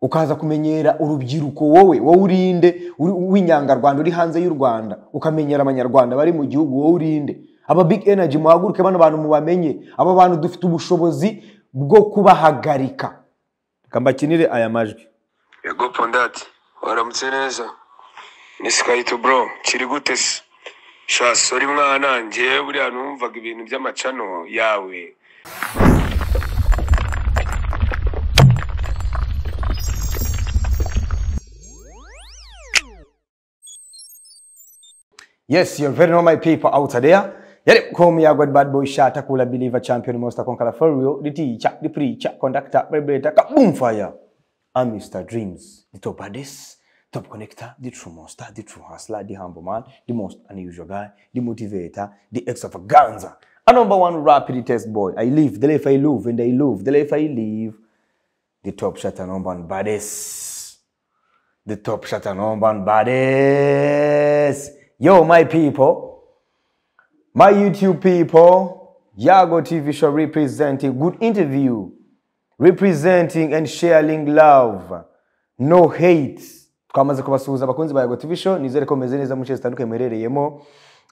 ukaza kumenyera urubyiruko wowe wowe urinde w'inyangarwanda uri hanze y'u rwanda ukamenyera abanyarwanda bari mu gihugu wowe urinde aba big energy muhaguruke bano bantu mubamenye aba bantu dufite ubushobozi bwo kubahagarika reka mbakinire aya majwi Yego Pondati, waramutse neza. Ni Skyto bro, kiri gute se? Sha sorry mwana, njye buriya numvaga ibintu by'amacano yawe. Yes, you're very normal people out there. Yale komu ya God Bad Boy Shata Kula Believer Champion Monster Conqueror for real, the teacher, the preacher, conductor, vibrator, kaboom fire. I'm Mr. Dreams, the top baddest, top connector, the true monster, the true hustler, the humble man, the most unusual guy, the motivator, the extravaganza. A number one rapid test boy. I live, the life I live, and I live, the life I live. The top shot and number one baddest. The top shot and number one baddest. Yo, my people. My YouTube people, Yago TV show representing good interview, representing and sharing love, no hate. Twamaze kubasuhuza abakunzi ba Yago TV show, nizere ko meze neza mu nce zitandukanye muherereyemo,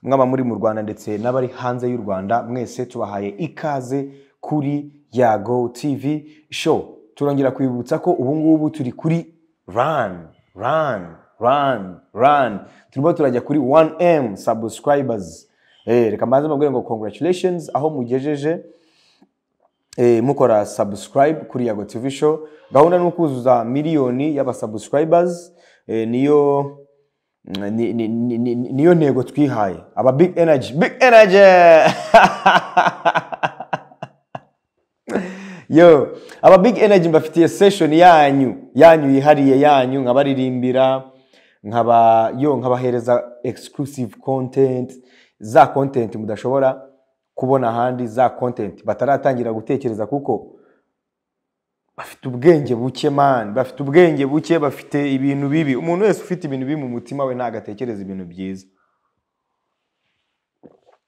mwaba muri mu Rwanda ndetse n'abari hanze y'u Rwanda, mwese tubahaye ikaze kuri Yago TV show. Turongera kwibutsa ko ubu ngubu turi kuri run, run, run, run. Turimo turajya kuri 1M subscribers. Eh, reka mbanze mbabwire ngo congratulations aho mugejeje eh, mukora subscribe kuri Yago TV show gahunda ni ukuzuza miliyoni y'abasubscribers eh, niyo ni- ni- ni- ni- ni- niyo ntego twihaye aba big energy big energy yo aba big energy mbafitiye session yanyu yanyu yihariye yanyu nkabaririmbira nkaba yo nkabahereza exclusive content za content mudashobora kubona ahandi za content bataratangira gutekereza kuko bafite ubwenge buke man bafite ubwenge buke bafite ibintu bibi umuntu wese ufite ibintu bibi mu mutima we ntabwo atekereza ibintu byiza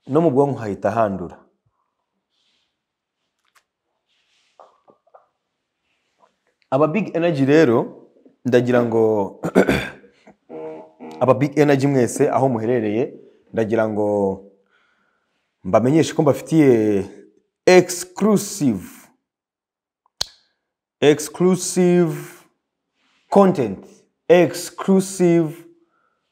no mu bwonko hahita handura aba big energy rero ndagira ngo aba big energy mwese aho muherereye ndagira ngo mbamenyeshe ko mbafitiye exclusive exclusive content exclusive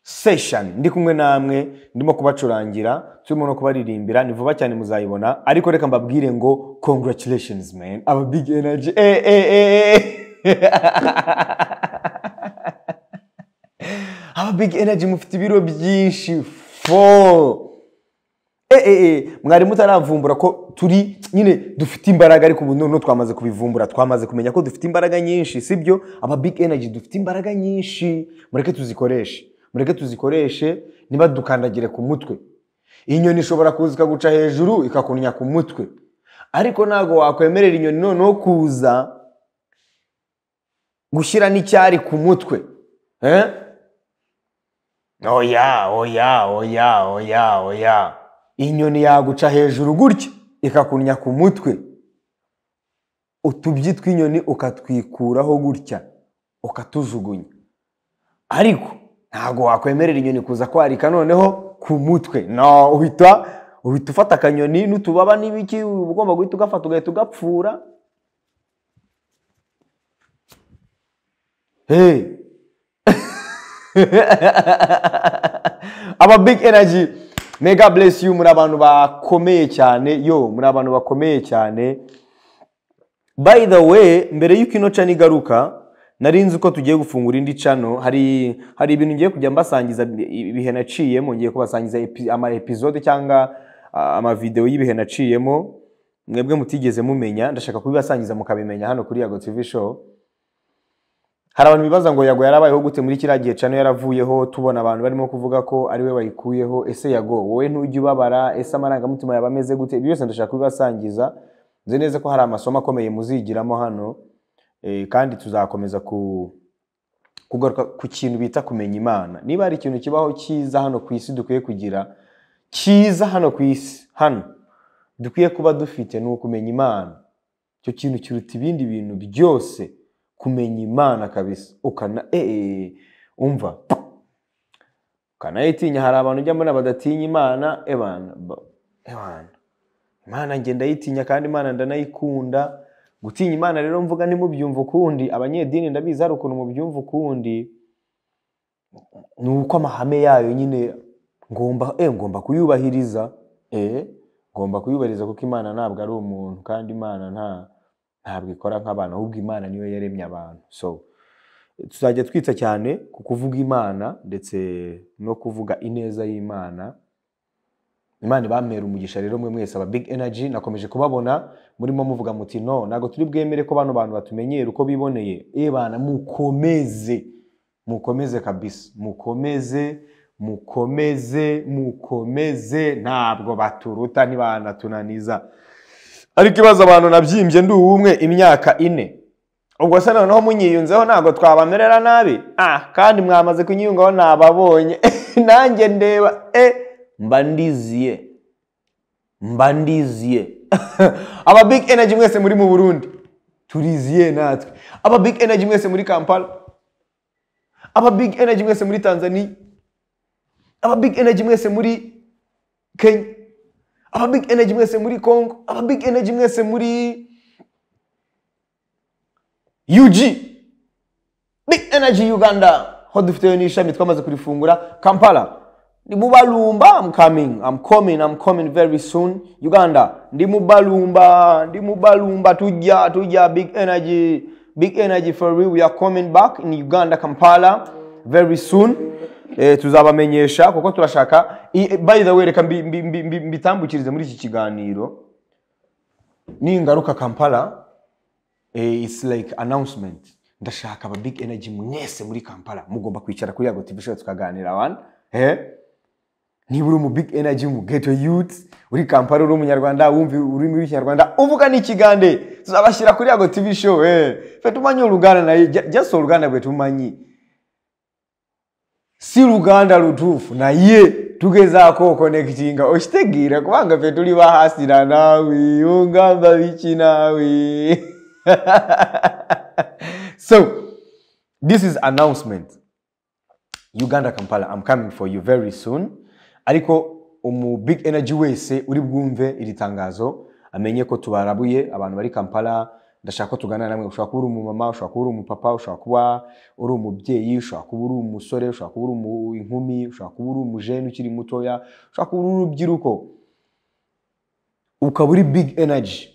session ndi kumwe namwe ndimo kubacurangira turimo no kubaririmbira ni vuba cyane muzayibona ariko reka mbabwire ngo congratulations man aba big energy eh, eh, eh, eh. aba big energy mufite ibiro byinshi fo Eh, eh, eh, mwari mutaravumbura ko turi nyine dufite imbaraga ariko ubu noneho twamaze kubivumbura twamaze kumenya ko dufite imbaraga nyinshi sibyo aba big energy dufite imbaraga nyinshi mureke tuzikoreshe mureke tuzikoreshe niba dukandagire ku mutwe inyoni ishobora kuza ikaguca hejuru ikakunya ku mutwe ariko ntabwo wakwemerera inyoni noneho kuza gushyira n'icyari ku mutwe eh? oya oya oya oya oya inyoni yaguca hejuru gutya ikakunya ku mutwe utubyi tw'inyoni ukatwikuraho gutya ukatujugunya ariko ntabwo wakwemerera inyoni kuza kwarika noneho ku mutwe no uhita uhita ufata akanyoni n'utubaba n'ibiki uba ugomba guhita ugafata ugahita ugapfura hey. aba big energy mega bless you muri abantu bakomeye cyane yo muri abantu bakomeye cyane by the way mbere y'uko ino cana igaruka nari nzi ko tugiye gufungura indi cano hari hari ibintu ngiye kujya mbasangiza bi- ibihe naciyemo ngiye kubasangiza epi- ama episode cyangwa ah, amavideo y'ibihe naciyemo mwebwe mutigeze mumenya ndashaka kubibasangiza mukabimenya hano kuri Yago TV show hari abantu bibaza ngo yago yarabayeho gute muri kiriya gihe cano yaravuyeho tubona abantu barimo kuvuga ko ari we wayikuyeho ese yago wowe ntujya ubabara ese amarangamutima yaba ameze gute ibi byose ndashaka kubibasangiza nzi neza ko hari amasomo akomeye muzigiramo hano eh, kandi tuzakomeza ku kugaruka ku kintu bita kumenya imana niba hari ikintu kibaho cyiza hano ku isi dukwiye kugira cyiza hano ku isi hano dukwiye kuba dufite ni ukumenya imana icyo kintu kiruta ibindi bintu byose kumenya imana kabisa ukana eee umva ukanayitinya hari abantu ujya mbona badatinya imana ebana ba- ebana imana njye ndayitinya kandi imana ndanayikunda gutinya imana rero mvuga ntimubyumva ukundi abanyedini ndabizi hari ukuntu mubyumva ukundi ni uko amahame yayo nyine ngomba eh, ngomba kuyubahiriza eh, ngomba kuyubahiriza kuko imana ntabwo ari umuntu kandi imana nta ntabwo ikora nk'abantu ahubwo imana niyo yaremye abantu so tuzajya twita cyane ku kuvuga imana ndetse no kuvuga ineza y'imana imana ibamera umugisha rero mwe mwese aba big energy nakomeje kubabona murimo muvuga muti no ntabwo turi bwemere ko bano bantu batumenyera uko biboneye ebana mukomeze mukomeze kabisa mukomeze mukomeze mukomeze ntabwo baturuta ntibanatunaniza ariko ibazo abantu nabyimbye ndi uwumwe imyaka ine ubwo se noneho munyiyunzeho ntabwo twabamerera nabi ah kandi mwamaze kunyiyungaho nababonye nanjye ndeba e mba ndiziye mba ndiziye aba big energy mwese muri mu burundi turiziye natwe aba big energy mwese muri kampala aba big energy mwese muri tanzania aba big energy mwese muri kenya aba big energy mwese muri congo aba big energy mwese muri ug big energy uganda ho dufiteyo n'ishami twamaze kurifungura kampala ndi mubalumba I'm coming I'm coming I'm coming very soon uganda ndi mubalumba ndi mubalumba tujya tujya big energy big energy for real we are coming back in uganda kampala very soon eh, tuzabamenyesha kuko turashaka I- by the way reka mbi- mbi- mbi- mbi- mbitambukirize muri iki kiganiro ningaruka kampala eh, it's like announcement ndashaka aba big energy mwese muri kampala mugomba kwicara kuri yago tv show tukaganira wana eh? niba uri mu big energy mu ghetto youth uri kampala uri umunyarwanda wumva ururimi rw'ikinyarwanda uvuga n'ikigande tuzabashyira kuri yago tv show eh. fe tumanye uruganda naye ja- jaso uruganda bwe tumanyi si ruganda rutufu naye tugezaako konekitinga okitegeera kubanga ffe tuli bahasira naawe ongamba biki naawe so this is announcement uganda kampala i'm coming for you very soon ariko umu big energy wese uri bwumve iri tangazo amenye ko tubarabuye abantu bari kampala ndashaka ko tuganira namwe ushobora kuba uri umumama ushobora kuba uri umupapa ushobora kuba uri umubyeyi ushobora kuba uri umusore ushobora kuba uri umu- inkumi ushobora kuba uri umujene ukiri mutoya ushobora kuba uri urubyiruko ukaba uri big energy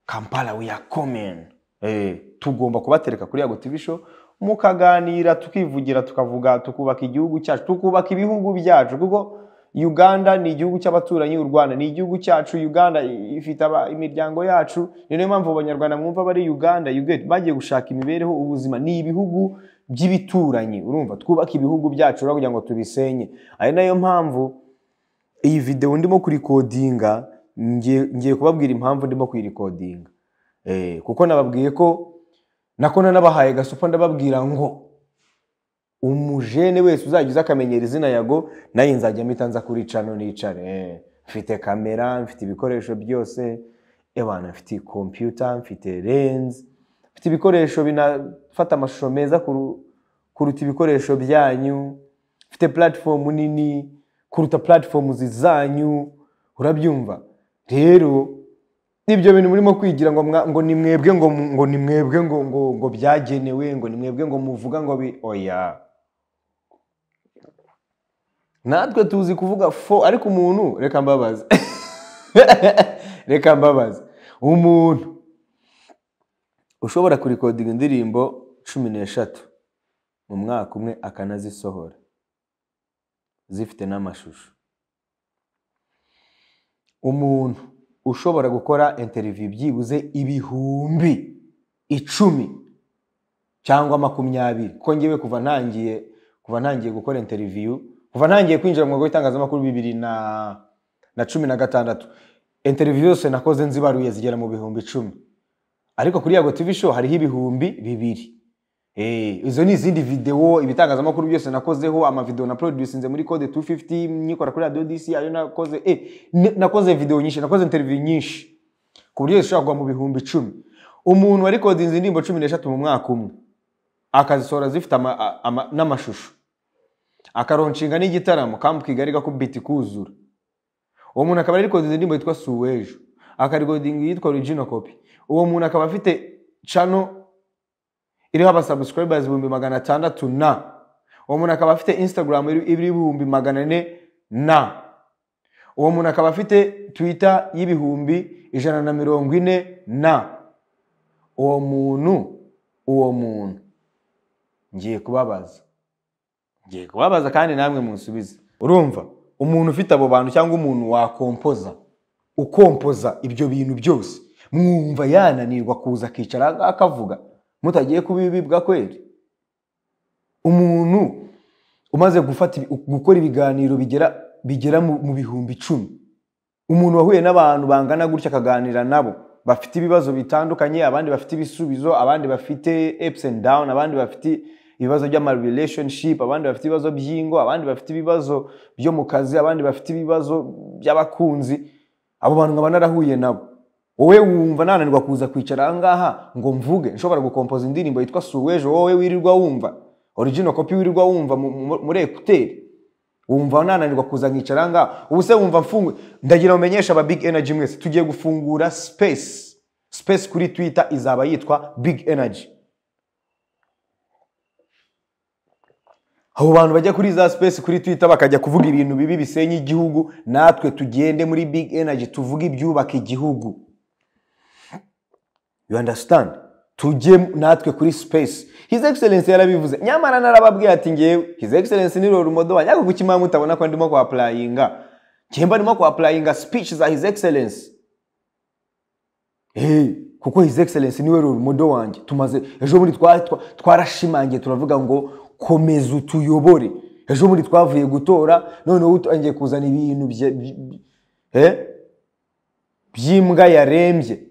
kampala we are coming Eh, tugomba kubatereka kuri yago tv show mukaganira tukivugira tukavuga tukubaka igihugu cyacu tukubaka ibihugu byacu kuko uganda ni igihugu cy'abaturanyi u rwanda ni igihugu cyacu uganda i- ifite aba- imiryango yacu ni nayo mpamvu abanyarwanda mwumva bari uganda you get, bagiye gushaka imibereho ubuzima ni ibihugu by'ibituranyi urumva twubaka ibihugu byacu rero kugira ngo tubisenye ari nayo mpamvu iyi video ndimo kurikodinga ngiye ngiye kubabwira impamvu ndimo kuyirikodinga eh, kuko nababwiye ko nako nanabahaye gasupa ndababwira ngo umujene wese uzajya uza akamenyera izina yago naye nzajya mpita nza kuricano nicare eh, mfite kamera mfite ibikoresho byose ebana mfite kompiyuta mfite lenz mfite ibikoresho binafata amashusho meza kuru- kuruta ibikoresho byanyu mfite platform nini kuruta platform zizanyu urabyumva rero ibyo bintu murimo kwigira ngo mwa- ngo ni mwebwe ngo mu- ngo ni mwebwe ngo ngo ngo byagenewe ngo ni mwebwe ngo muvuga ngo bi oya natwe tuzi kuvuga fo ariko umuntu reka mbabaze reka mbabaze umuntu ushobora kurikodinga indirimbo cumi n'eshatu mu mwaka umwe akanazisohora zifite n'amashusho umuntu ushobora gukora interiviyu byibuze ibihumbi icumi cyangwa makumyabiri kuko ngewe kuva ntangiye kuva ntangiye gukora interiviyu kuva ntangiye kwinjira mu mwuga w'itangazamakuru bibiri na na cumi na gatandatu interiviyu zose nakoze nzibaruye zigera mu bihumbi icumi ariko kuri yago tv show hariho ibihumbi bibiri Eh, izo ni izindi videwo ibitangazamakuru byose nakozeho amavideo na producinze muri code 250 nyikora kuri radio dc ayo nakoze eh, ni- nakoze video nyinshi nakoze interview nyinshi ku buryo zishobora kugwa mu bihumbi icumi umuntu warikodinze indirimbo cumi n'eshatu mu mwaka umwe akazisohora zifite ama- a- ama- n'amashusho akaroncinga n'igitaramo kambuka igari gakubita ikuzura uwo muntu akaba yarikodinze indirimbo yitwa suwejo akarikodinga iyitwa origino kopi uwo muntu akaba afite channel iriho abasubscribers ibihumbi magana atandatu na uwo muntu akaba afite instagram iri- iriho ibihumbi magana ane na uwo muntu akaba afite twitter y'ibihumbi ijana na mirongo ine na uwo muntu uwo muntu ngiye kubabaza ngiye kubabaza kandi namwe munsubize urumva umuntu ufite abo bantu cyangwa umuntu wakompoza ukompoza ibyo bintu byose mwumva yananirwa kuza akicara akavuga mutagiye kubibibwa kweri umuntu umaze gufata ibi- gukora ibiganiro bigera bigera mu mu bihumbi icumi umuntu wahuye n'abantu bangana gutya akaganira nabo bafite ibibazo bitandukanye abandi bafite ibisubizo abandi bafite ups and down abandi bafite ibibazo by'ama relationship abandi bafite ibibazo by'ingo abandi bafite ibibazo byo mu kazi abandi bafite ibibazo by'abakunzi abo bantu nkaba narahuye nabo wowe wumva nananirwa kuza kwicara ahangaha ngo mvuge nshobora gukompoza indirimbo yitwa suwejo wowe wirirwa wumva original copy wirirwa wumva mu- mu- muri ekuteri wumva nananirwa kuza nkicara ngaha ubu se wumva mfunguye ndagira umenyesha aba big energy mwese tugiye gufungura space space kuri twitter izaba yitwa big energy abo bantu bajya kuri za space kuri twitter bakajya kuvuga ibintu bibi bisenya igihugu natwe tugende muri big energy tuvuge ibyubaka igihugu you understand tujye natwe kuri space his excellence yarabivuze nyamara narababwiye ati ngewe his excellence ni roromodowa nyako kuki mwaba mutabona ko ndimo kuapurayinga njyemba ndimo kuapurayinga speech za his excellence Eh, kuko his excellence niwe roromodo wanjye tumaze ejo bundi twa- twa- twarashimangiye turavuga ngo komeza utuyobore ejo bundi twavuye gutora noneho utangiye kuzana ibintu bye- by- by- eh, by'imbwa yarembye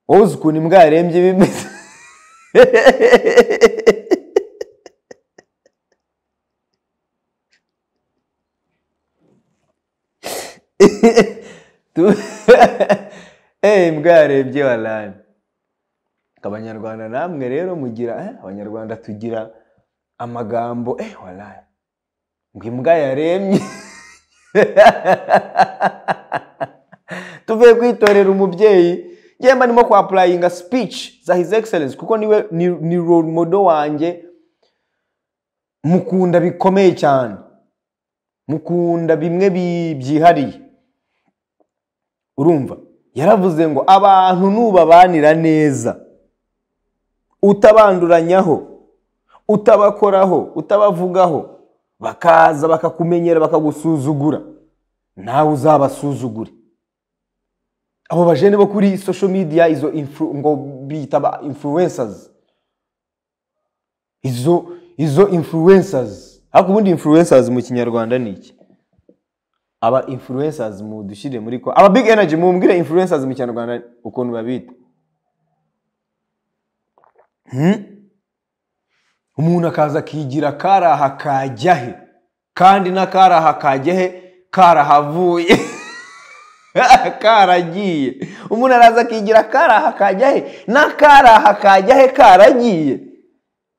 wowe uzi ukuntu imbwa yarembye bimeze Tu- Eh, imbwa yarembye warani abanyarwanda namwe rero mugira eh, abanyarwanda tugira amagambo eh, warani ngo imbwa yarembye tuvuye kwitorera umubyeyi ngemba ndimo kuapurayinga speech za his excellence kuko niwe ni, ni role model wanjye mukunda bikomeye cyane mukunda bimwe bi- byihariye urumva yaravuze ngo abantu nubabanira neza utabanduranyaho utabakoraho utabavugaho bakaza bakakumenyera bakagusuzugura nawe uzabasuzugure abo bajene bo kuri social media izo influ, ngo bita ba influencers izo izo influencers ariko ubundi influencers mu kinyarwanda ni iki aba influencers mudushyire muri ko aba big energy mumbwire influencers mu kinyarwanda ukuntu babita Hmm? umuntu akaza akigira karaha kajya he kandi n'akaraha kajya he karahavuye karagiye umuntu araza akigira karaha kajya he n'akaraha kajya he karagiye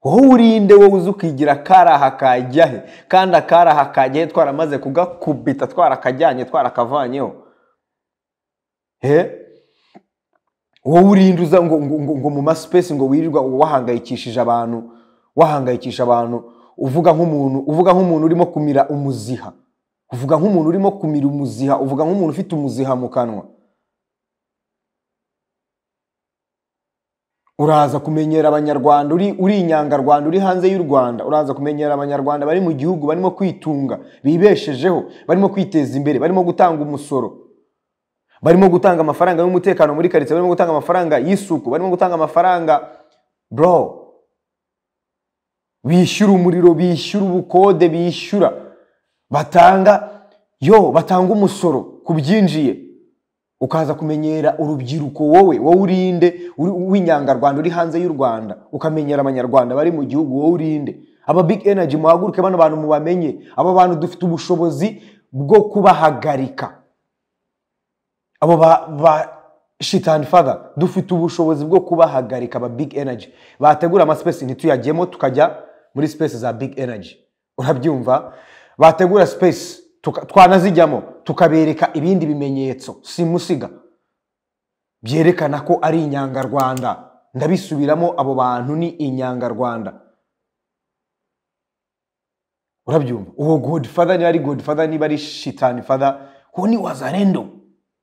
wowe urinde wowe uzi ukigira karaha kajya he kandi akaraha kajya he twaramaze kugakubita twarakajyanye twarakavanyeho he wowe urinde uza ngo, ngo, ngo, ngo mu masipesi ngo wirirwa wahangayikishije abantu wahangayikisha abantu uvuga nk'umuntu uvuga nk'umuntu urimo kumira umuziha uvuga nk'umuntu urimo kumira umuziha uvuga nk'umuntu ufite umuziha mu kanwa uraza kumenyera abanyarwanda uri uri inyangarwanda uri hanze y'u rwanda uraza kumenyera abanyarwanda bari mu gihugu barimo kwitunga bibeshejeho barimo kwiteza imbere barimo gutanga umusoro barimo gutanga amafaranga y'umutekano muri karitsiye barimo gutanga amafaranga y'isuku barimo gutanga amafaranga bro bishyura umuriro bishyura ubukode bishyura batanga yo batanga umusoro ku byinjiye ukaza kumenyera urubyiruko wowe wowe urinde uri- w'inyangarwanda uri hanze y'u rwanda ukamenyera abanyarwanda bari mu gihugu wowe urinde aba big energy muhaguruke bano bantu mubamenye aba bantu dufite ubushobozi bwo kubahagarika abo ba, ba shit and father dufite ubushobozi bwo kubahagarika aba big energy bategura amaspace ntituyajyemo tukajya muri space za big energy urabyumva bategura space tuka- twanazijyamo tukabereka ibindi bimenyetso simusiga byerekana ko ari inyangarwanda ndabisubiramo abo bantu ni inyangarwanda urabyumva uwo godfather niba ari godfather niba ari shitani father uwo ni wazarendo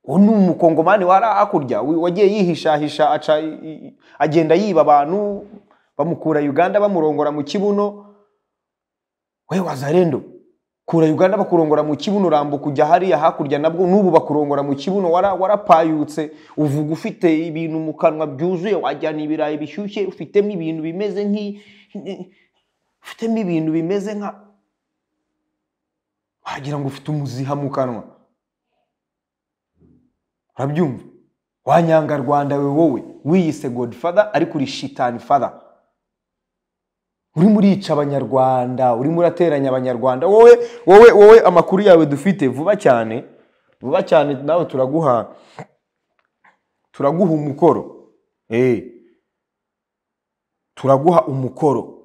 uwo ni umukongomani wari hakurya wi- wagiye yihishahisha aca i- i- agenda yiba abantu bamukura uganda bamurongora mu kibuno we wazarendo kura uganda bakurongora mu kibuno urambuka ujya hariya hakurya nabwo n'ubu bakurongora mu kibuno wara- warapayutse uvuga ufite ibintu mu kanwa byuzuye wajyana ibirayi bishyushye ufitemo ibintu bimeze nk'i ufitemo ibintu bimeze nka wagira ngo ufite umuziha mu kanwa urabyumva wanyangarwanda we wowe wiyise godfather ariko uri shitani father urimo urica abanyarwanda urimo urateranya abanyarwanda wowe wowe wowe amakuru yawe dufite vuba cyane vuba cyane nawe turaguha turaguha umukoro Eh. turaguha umukoro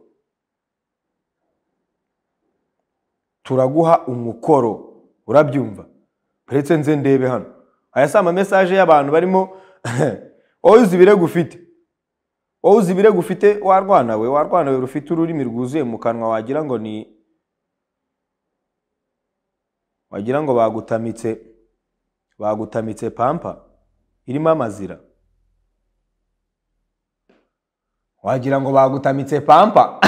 turaguha umukoro urabyumva uretse nze ndebe hano aya si amamesaje y'abantu barimo wowe uzi ibirego ufite wowe uzi ibirego ufite warwana we warwana we rufite ururimi rwuzuye mu kanwa wagira ngo ni wagira ngo bagutamitse bagutamitse pampa irimo amazira wagira ngo bagutamitse pampa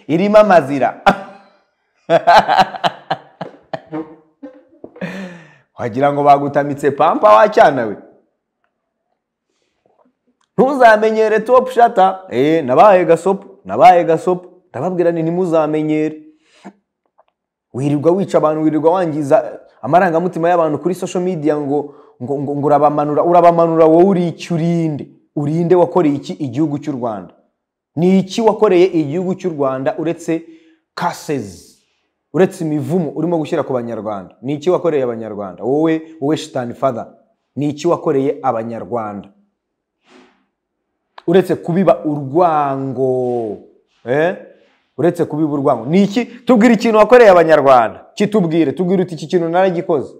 irimo amazira wagira ngo bagutamitse pampa wacyana we ntuzamenyere topu shata eh nabaye gasopo nabaye gasopo ndababwira ni ntimuzamenyere wirirwa wica abantu wirirwa wangiza amarangamutima y'abantu kuri social media ngo ngo ngo, ngo urabamanura urabamanura wowe uri iki urinde urinde wakoreye iki igihugu cy'u Rwanda ni iki wakoreye igihugu cy'u Rwanda uretse curses uretse imivumo urimo gushyira ku banyarwanda ni iki wakoreye abanyarwanda wowe wowe shitani father ni iki wakoreye abanyarwanda uretse kubiba urwango eh? uretse kubiba urwango ni iki tubwire ikintu wakoreye abanyarwanda kitubwire tubwire uti iki kintu naragikoze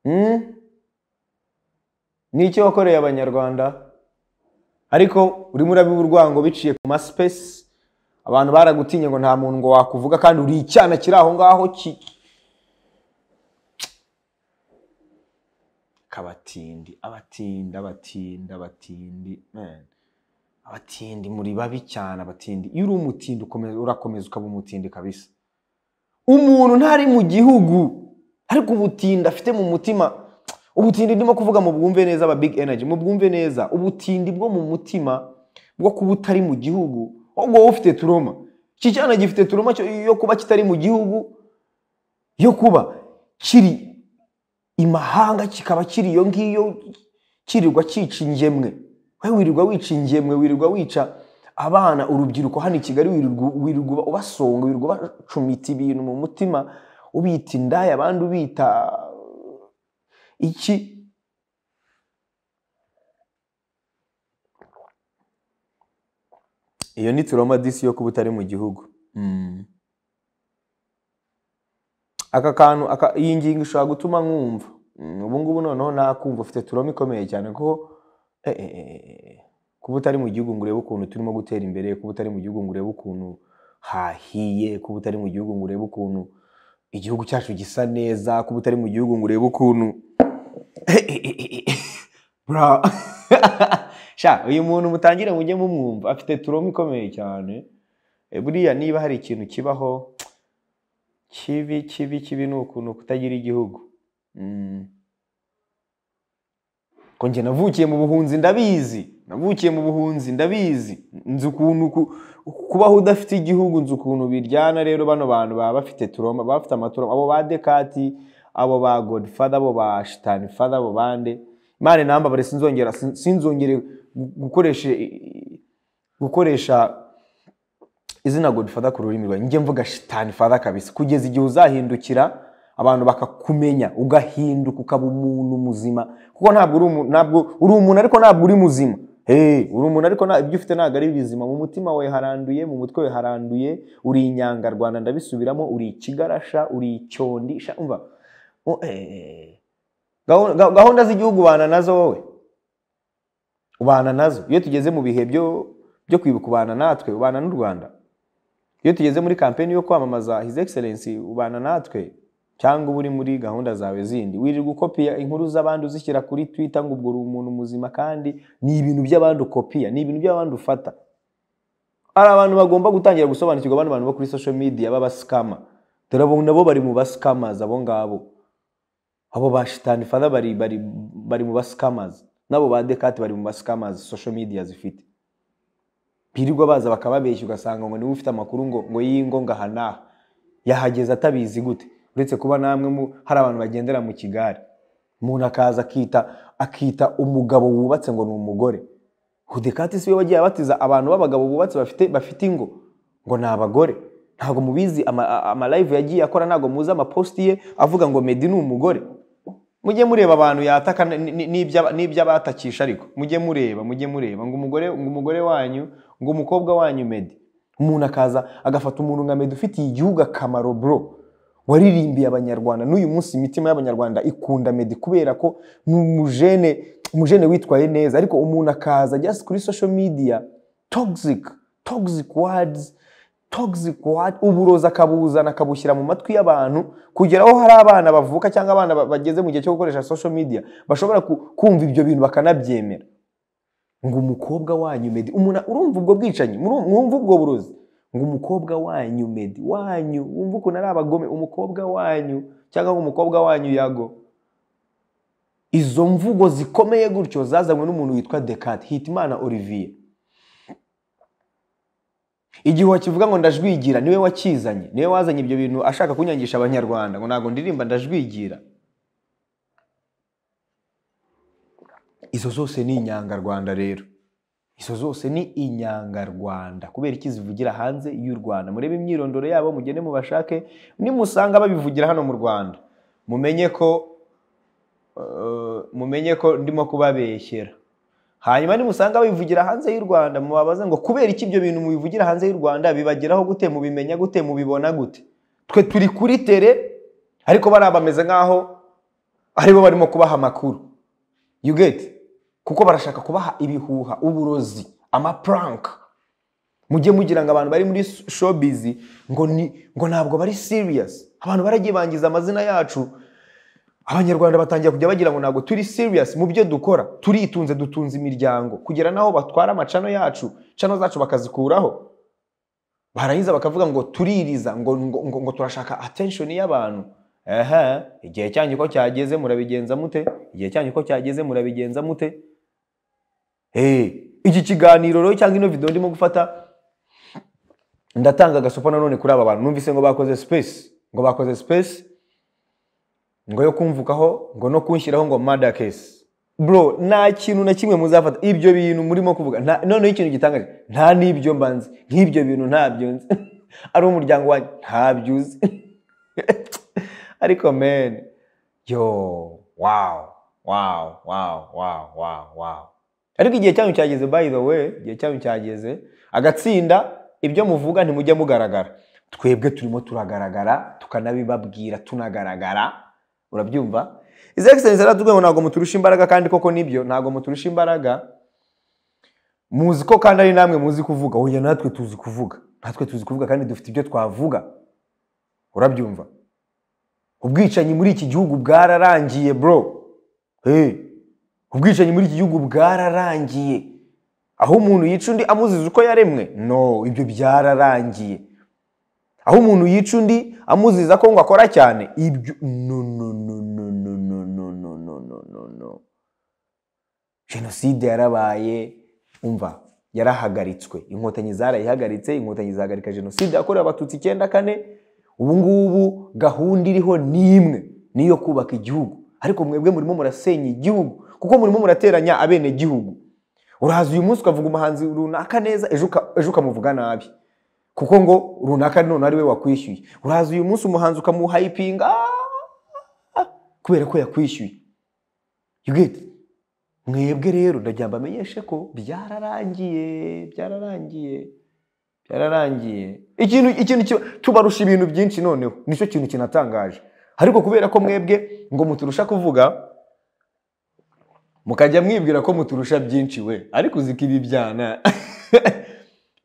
hmm? ni iki wakoreye abanyarwanda ariko urimo urabiba urwango biciye ku masipesi abantu baragutinye ngo nta muntu ngo wakuvuga kandi uri icyana kiri aho ngaho ki kabatindi abatindi abatindi abatindi man. abatindi muri babi cyane abatindi iyo uri umutindi ukomeza- urakomeza ukaba umutindi kabisa umuntu ntari mu gihugu ariko ubutindi afite mu mutima ubutindi ndimo kuvuga mu bwumve neza aba big energy mu bwumve neza ubutindi bwo mu mutima bwo kuba utari mu gihugu ahubwo wowe ufite turoma iki cyana gifite turoma cyo- yo kuba kitari mu gihugu yo kuba kiri imahanga kikaba kiri iyo ngiyo kirirwa cyica ingemwe wowe wirirwa wica ingemwe wirirwa wica abana urubyiruko hano i kigali wirirwa wirirwa ubasonga wirirwa ubacumita ibintu mu mutima ubita indaya abandi ubita iki iyo ni turoma disi yo kuba utari mu gihugu aka kantu aka- iyi ngingo ishobora gutuma nkumva Mm, ubu ngubu noneho nakumva ufite turoma ikomeye cyane kuko eh, eh, eh, kuba utari mu gihugu ngo urebe ukuntu turimo gutera imbere kuba utari mu gihugu ngo urebe ukuntu hahiye kuba utari mu gihugu ngo urebe ukuntu igihugu cyacu gisa neza kuba utari mu gihugu ngo urebe ukuntu Eh, eh, eh, eh, eh. Bra. sha uyu muntu mutangire mujye mumwumva afite turoma ikomeye cyane Eh, buriya niba hari ikintu kibaho kibi kibi kibi ni ukuntu kutagira igihugu Mm. ko njye navukiye mu buhunzi ndabizi navukiye mu buhunzi ndabizi nzi ukuntu ku- kubaho udafite igihugu nzi ukuntu biryana rero bano bantu baba bafite turoma baba bafite amaturoma abo ba dekati abo ba godfather abo ba shitani father abo bande imana inambabare sinzongera sin- sinzongere gu- gukoresha gukoresha izina godfather ku rurimi rwawe njye mvuga shitani father kabisa kugeza igihe uzahindukira abantu bakakumenya ugahinduka ukaba umuntu muzima kuko ntabwo uri umuntu ntabwo uri umuntu ariko ntabwo uri muzima Hey, uri umuntu ariko nta- ibyo ufite ntabwo ari bizima mu mutima wawe haranduye mu mutwe we haranduye uri inyangarwanda ndabisubiramo uri ikigarasha uri icyondi sha, umva u- eh, gahu- ga- gahunda z'igihugu ubana nazo wowe ubana nazo iyo tugeze mu bihe byo byo kwibuka ubana natwe ubana n'u rwanda iyo tugeze muri kampeni yo kwamamaza his excellence ubana natwe cyangwa uba uri muri gahunda zawe zindi wirirwa ukopiya inkuru z'abandi uzishyira kuri twitter ngo ubwo uri umuntu muzima kandi ni ibintu by'abandi ukopiya ni ibintu by'abandi ufata hari abantu bagomba gutangira gusobanukirwa abandi bantu bo kuri social media b'abasikama dore abo nabo bari mu basikamazi abo ngabo abo ba shitani fada bari, bari, bari mu basikamazi n'abo ba dekati bari mu basikamazi social media zifite birirwa baza bakababeshya ugasanga ngo niwe ufite amakuru ngo ngo y'ingo ngo aha n'aha yahageze atabizi gute uretse kuba namwe mu hari abantu bagendera mu kigare umuntu akaza akita akita umugabo wubatse ngo ni umugore hudekati siwe wagiye abatiza abantu b'abagabo bubatse bafite bafite ingo ngo ni abagore ntabwo mubizi ama- a- amalive yagiye akora ntabwo muzi amapositi ye avuga ngo medi ni umugore mujye mureba abantu yataka ni- ni- n'ibya- n'iby'abatakisha ariko mujye mureba mujye mureba ngo umugore ngo umugore wanyu ngo umukobwa wanyu medi umuntu akaza agafata umuntu nka medi ufitiye igihugu akamaro bro waririmbiye abanyarwanda n'uyu munsi imitima y'abanyarwanda ikunda medi kubera ko ni umujene umujene witwaye neza ariko umuntu akaza just kuri social media toxic toxic words toxic word uburozi akabuzana akabushyira mu matwi y'abantu kugera aho hari abana bavuka cyangwa abana ba- bageze mu gihe cyo gukoresha social media bashobora ku- kumva ibyo bintu bakanabyemera ngo umukobwa wanyu medi umuntu urumva ubwo bwicanyi muru- mwumva ubwo burozi ngo umukobwa wanyu medi wanyu wumva ukuntu ari abagome umukobwa wanyu cyangwa ngo umukobwa wanyu yago izo mvugo zikomeye gutyo zazanywe n'umuntu witwa Descartes Hitimana Olivier igihe wakivuga ngo ndajwigira niwe wakizanye niwe wazanye ibyo bintu ashaka kunyangisha abanyarwanda ngo ntabwo ndirimba ndajwigira izo zose ni inyangarwanda rero izo zose ni inyangarwanda kubera iki zivugira hanze y'u rwanda murebe imyirondoro yabo mugende mubashake nimusanga babivugira hano mu rwanda mumenye ko eh, mumenye ko ndimo kubabeshyera hanyuma nimusanga babivugira hanze y'u rwanda mubabaze ngo kubera iki ibyo bintu mubivugira hanze y'u rwanda bibageraho gute mubimenya gute mubibona gute twe turi kuri tere ariko bariya bameze nk'aho aribo barimo kubaha amakuru you get kuko barashaka kubaha ibihuha uburozi amaprank mujye mugira ngo abantu bari muri showbiz ngo ni ngo ntabwo bari serious abantu baragiye bangiza amazina yacu abanyarwanda batangira kujya bagira ngo ntabwo turi serious mu byo dukora turitunze dutunze imiryango kugera n'aho batwara amacano yacu cano zacu bakazikuraho barangiza bakavuga ngo tuririza ngo, ngo, ngo, ngo turashaka attention y'abantu ehe igihe cyanyu ko cyageze murabigenza mute igihe cyanyu ko cyageze murabigenza mute hey, iki kiganiro rero cyangwa ino video ndimo gufata ndatanga agasopo nanone kuri aba bantu numvise ngo bakoze space ngo bakoze space ngo yo kumvukaho ngo no kunshyiraho ngo murder case bro nta kintu na kimwe muzafata ibyo bintu murimo kuvuga nta- noneho ikintu gitangaje nta n'ibyo mba nzi nk'ibyo bintu ntabyo nzi ari umuryango wanjye ntabyo uzi ariko men yo wow wow wow wow wow wow ariko igihe cyanyu cyageze by the way igihe cyanyu cyageze agatsinda ibyo muvuga ntimujya mugaragara twebwe turimo turagaragara tukanabibabwira tunagaragara urabyumva His Excellency yaratubwiye ngo ntabwo muturusha imbaraga kandi koko nibyo ntabwo muturusha imbaraga muzi ko kandi ari namwe muzi kuvuga oya natwe tuzi kuvuga natwe tuzi kuvuga kandi dufite ibyo twavuga urabyumva ubwicanyi muri iki gihugu bwararangiye bro hey. ubwicanyi muri iki gihugu bwararangiye aho umuntu yica undi amuziza uko yaremwe no ibyo byararangiye aho umuntu yica undi amuziza ko ngo akora cyane ibyo no no no no no no no no no no no no jenoside yarabaye umva yarahagaritswe inkotanyi zarayihagaritse inkotanyi zahagarika jenoside yakorewe abatutsi icyenda kane ubu ngubu gahunda iriho ni imwe ni iyo kubaka igihugu ariko mwebwe murimo murasenya igihugu kuko murimo murateranya abenegihugu uraza uyu munsi ukavuga umuhanzi runaka neza ejo uka- ejo ukamuvuga nabi kuko ngo runaka none ari we wakwishyuye uraza uyu munsi umuhanzi ukamuhayipinga "Ah, kubera ko yakwishyuye you get it? mwebwe rero ndagira ngo amenyeshe ko byararangiye byararangiye byararangiye ikintu ikintu kiba- tubarusha ibintu byinshi noneho nicyo kintu kinatangaje ariko kubera ko mwebwe ngo muturusha kuvuga mukajya mwibwira ko muturusha byinshi we ariko uzi ko ibibyana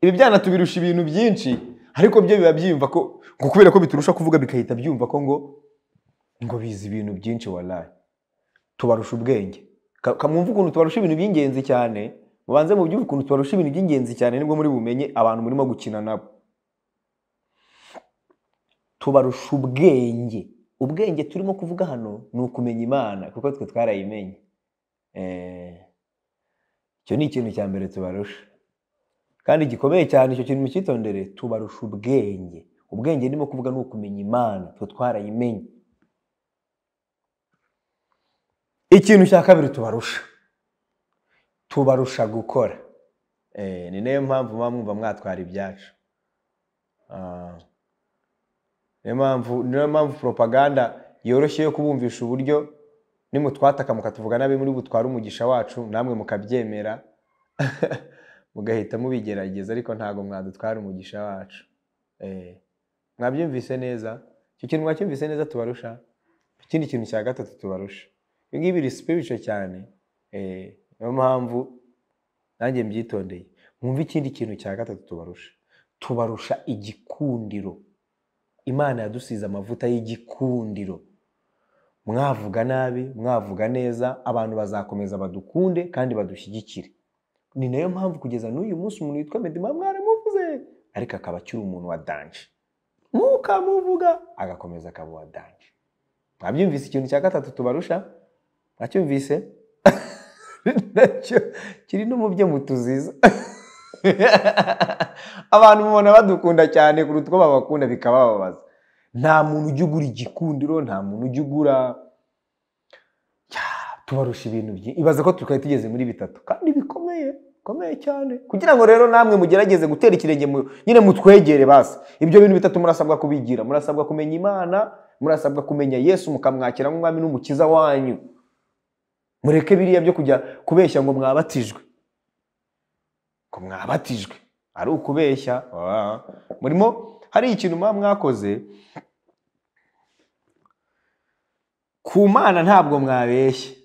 ibibyana tubirusha ibintu byinshi ariko byo biba byiyumva ko ngo kubera ko biturusha kuvuga bigahita byumva ko ngo ngo bizi ibintu byinshi waraye tubarusha ubwenge Ka- ka- mwumve ukuntu tubarusha ibintu by'ingenzi cyane mubanze mubyumve ukuntu tubarusha ibintu by'ingenzi cyane nibwo muri bumenye abantu murimo gukina nabo tubarusha ubwenge ubwenge turimo kuvuga hano ni ukumenya imana kuko twe twarayimenye Eh, icyo ni ikintu cya mbere tubarusha kandi gikomeye cyane icyo kintu mucyitondere tubarusha ubwenge ubwenge ndimo kuvuga ni ukumenya imana twe twarayimenye ikintu cya kabiri tubarusha tubarusha gukora Eh, ni nayo mpamvu muba mwumva mwatwara ibyacu Ah. niyo mpamvu niyo mpamvu propaganda yoroshye yo kubumvisha uburyo nimutwataka mukatuvuga nabi muri butware umugisha wacu namwe mukabyemera mugahita mubigerageza ariko ntabwo mwadutwara umugisha wacu Eh, mwabyumvise neza icyo kintu mwacyumvise neza tubarusha ikindi kintu cya gatatu tubarusha ibi ngibi biri spiritual cyane Eh, niyo mpamvu nanjye mbyitondeye mwumve ikindi kintu cya gatatu tubarusha tubarusha igikundiro imana yadusize amavuta y'igikundiro mwavuga nabi mwavuga neza abantu bazakomeza badukunde kandi badushyigikire ni nayo mpamvu kugeza n'uyu munsi umuntu witwa medima mwaramuvuze ariko akaba akiri umuntu wa danje mukamuvuga agakomeza akaba uwa danje mwabyumvise ikintu cya gatatu tubarusha mwacyumvise nacyo kiri no mu byo mutuziza abantu mubona badukunda cyane kuruta uko babakunda bikabababaza nta muntu ujya ugura igikundiro nta muntu ujya ugura Ya, tubarusha ibintu byinshi ibaza ko twari tugeze muri bitatu kandi bikomeye bikomeye cyane kugira ngo rero namwe mugerageze gutera ikirenge mu- nyine mutwegere basi ibyo bintu bitatu murasabwa kubigira murasabwa kumenya imana murasabwa kumenya yesu mukamwakira nk'umwami n'umukiza wanyu mureke biriya byo kujya kubeshya ngo mwabatijwe ngo mwabatijwe ari ukubeshya Ah. murimo hari ikintu muba mwakoze ku mana ntabwo mwabeshye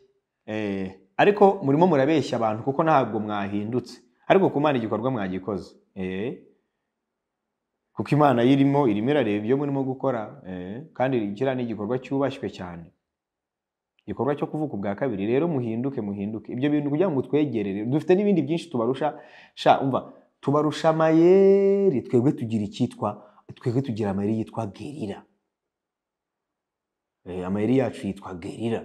Eh, ariko murimo murabeshya abantu kuko ntabwo mwahindutse ariko ku mana igikorwa mwagikoze Eh. kuko imana yirimo irimo irareba ibyo murimo gukora Eh, kandi kiriya ni igikorwa cyubashywe cyane igikorwa cyo kuvuka ubwa kabiri rero muhinduke muhinduke ibyo bintu kugira ngo mutwegerere dufite n'ibindi byinshi tubarusha sha umva tubarusha amayeri twebwe tugira icyitwa twebwe tugira amayeri yitwa gerira Eh, amayeri yacu yitwa gerira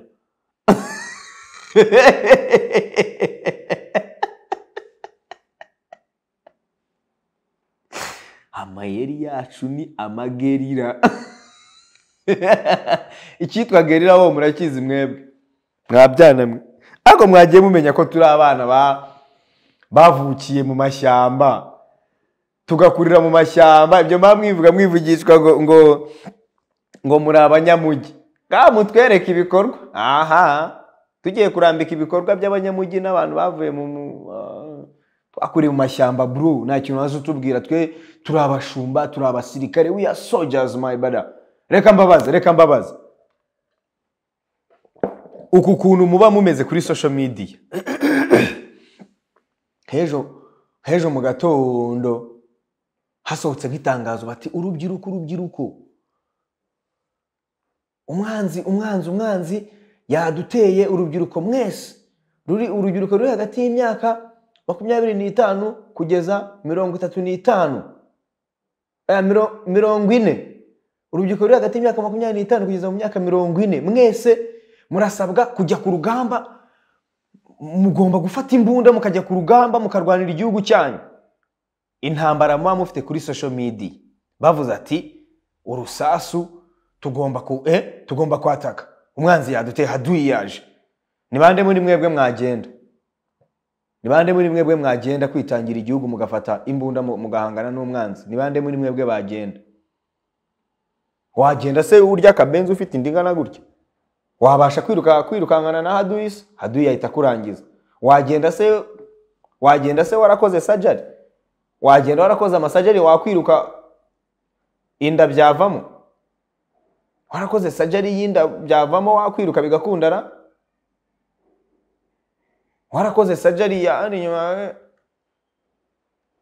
amayeri yacu ni amagerira icyitwa gerira wo murakizi mwebwe mwabyana mwe ariko mwagiye mumenya ko turi abana ba- bavukiye mu mashyamba tugakurira mu mashyamba ibyo mba mwivuga mwivugishwa ngo ngo ngo muri abanyamugi ngaha mutwereke ibikorwa aha tugiye kurambika ibikorwa by'abanyamugi n'abantu bavuye mu mu ah, twakuriye mu mashyamba buru nta kintu waza utubwira twe turi abashumba turi abasirikare we are soldiers my brother reka mbabaze reka mbabaze uku kuntu muba mumeze kuri social media hejo hejo mu gatondo hasohotse nk'itangazo bati urubyiruko urubyiruko umwanzi umwanzi umwanzi yaduteye urubyiruko mwese ruri urubyiruko ruri hagati y'imyaka makumyabiri n'itanu kugeza mirongo itatu n'itanu Eh, miro- mirongo ine urubyiruko ruri hagati y'imyaka makumyabiri n'itanu kugeza mu myaka mirongo ine mwese murasabwa kujya ku rugamba mugomba gufata imbunda mukajya ku rugamba mukarwanira igihugu cyanyu intambara muba mufite kuri social media bavuze ati urusasu tugomba ku eh, tugomba kwataka umwanzi yaduteye haduyiyaje ni bande muri mwebwe mwagenda ni bande muri mwebwe mwagenda kwitangira igihugu mugafata imbunda mu- mugahangana n'umwanzi ni bande muri mwebwe bagenda wagenda se urya akabenzi ufite indingana gutya wabasha kwiruka kwirukankana na haduyi se haduyi yahita akurangiza wagenda se wagenda se warakoze sajari wagenda warakoze amasajari wakwiruka inda byavamo warakoze sajari y'inda byavamo wakwiruka bigakundana warakoze sajari ya hano inyuma eh.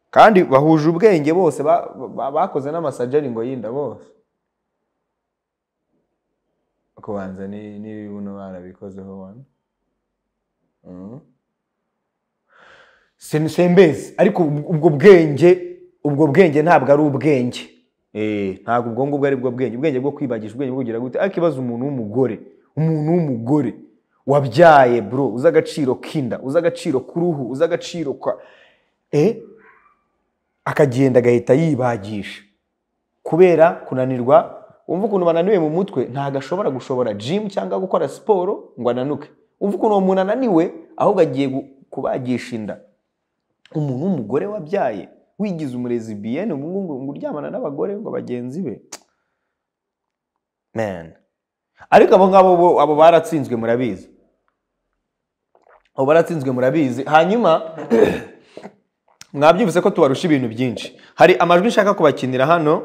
kandi bahuje ubwenge bose ba- ba- bakoze n'amasajari ngo y'inda bose kubanza ni- n'ibi buno barabikozeho wano Mhm. Sin- sembezi ariko ubwo ubwo bwenge ubwo bwenge ntabwo ari ubwenge Eh, ntabwo ubwo ngubwo ari bwo bwenge ubwenge bwo kwibagisha ubwenge bwo kugira gute ariko ibaza umuntu w'umugore umuntu w'umugore wabyaye bro uzi agaciro k'inda uzi agaciro k'uruhu uzi agaciro kwa eh, akagenda agahita yibagisha kubera kunanirwa wumva ukuntu bananiwe mu mutwe ntabwo ashobora gushobora jimu cyangwa gukora siporo ngo ananuke wumva ukuntu uwo muntu ananiwe ahubwo agiye gu- kubagisha inda umuntu w'umugore wabyaye wigize umurezi biyene ngo ngo- ngo uryamana n'abagore ngo bagenzi be man ariko abo ngabo bo- abo baratsinzwe murabizi abo baratsinzwe murabizi hanyuma mwabyumvise ko tubarusha ibintu byinshi hari amajwi nshaka kubakinira hano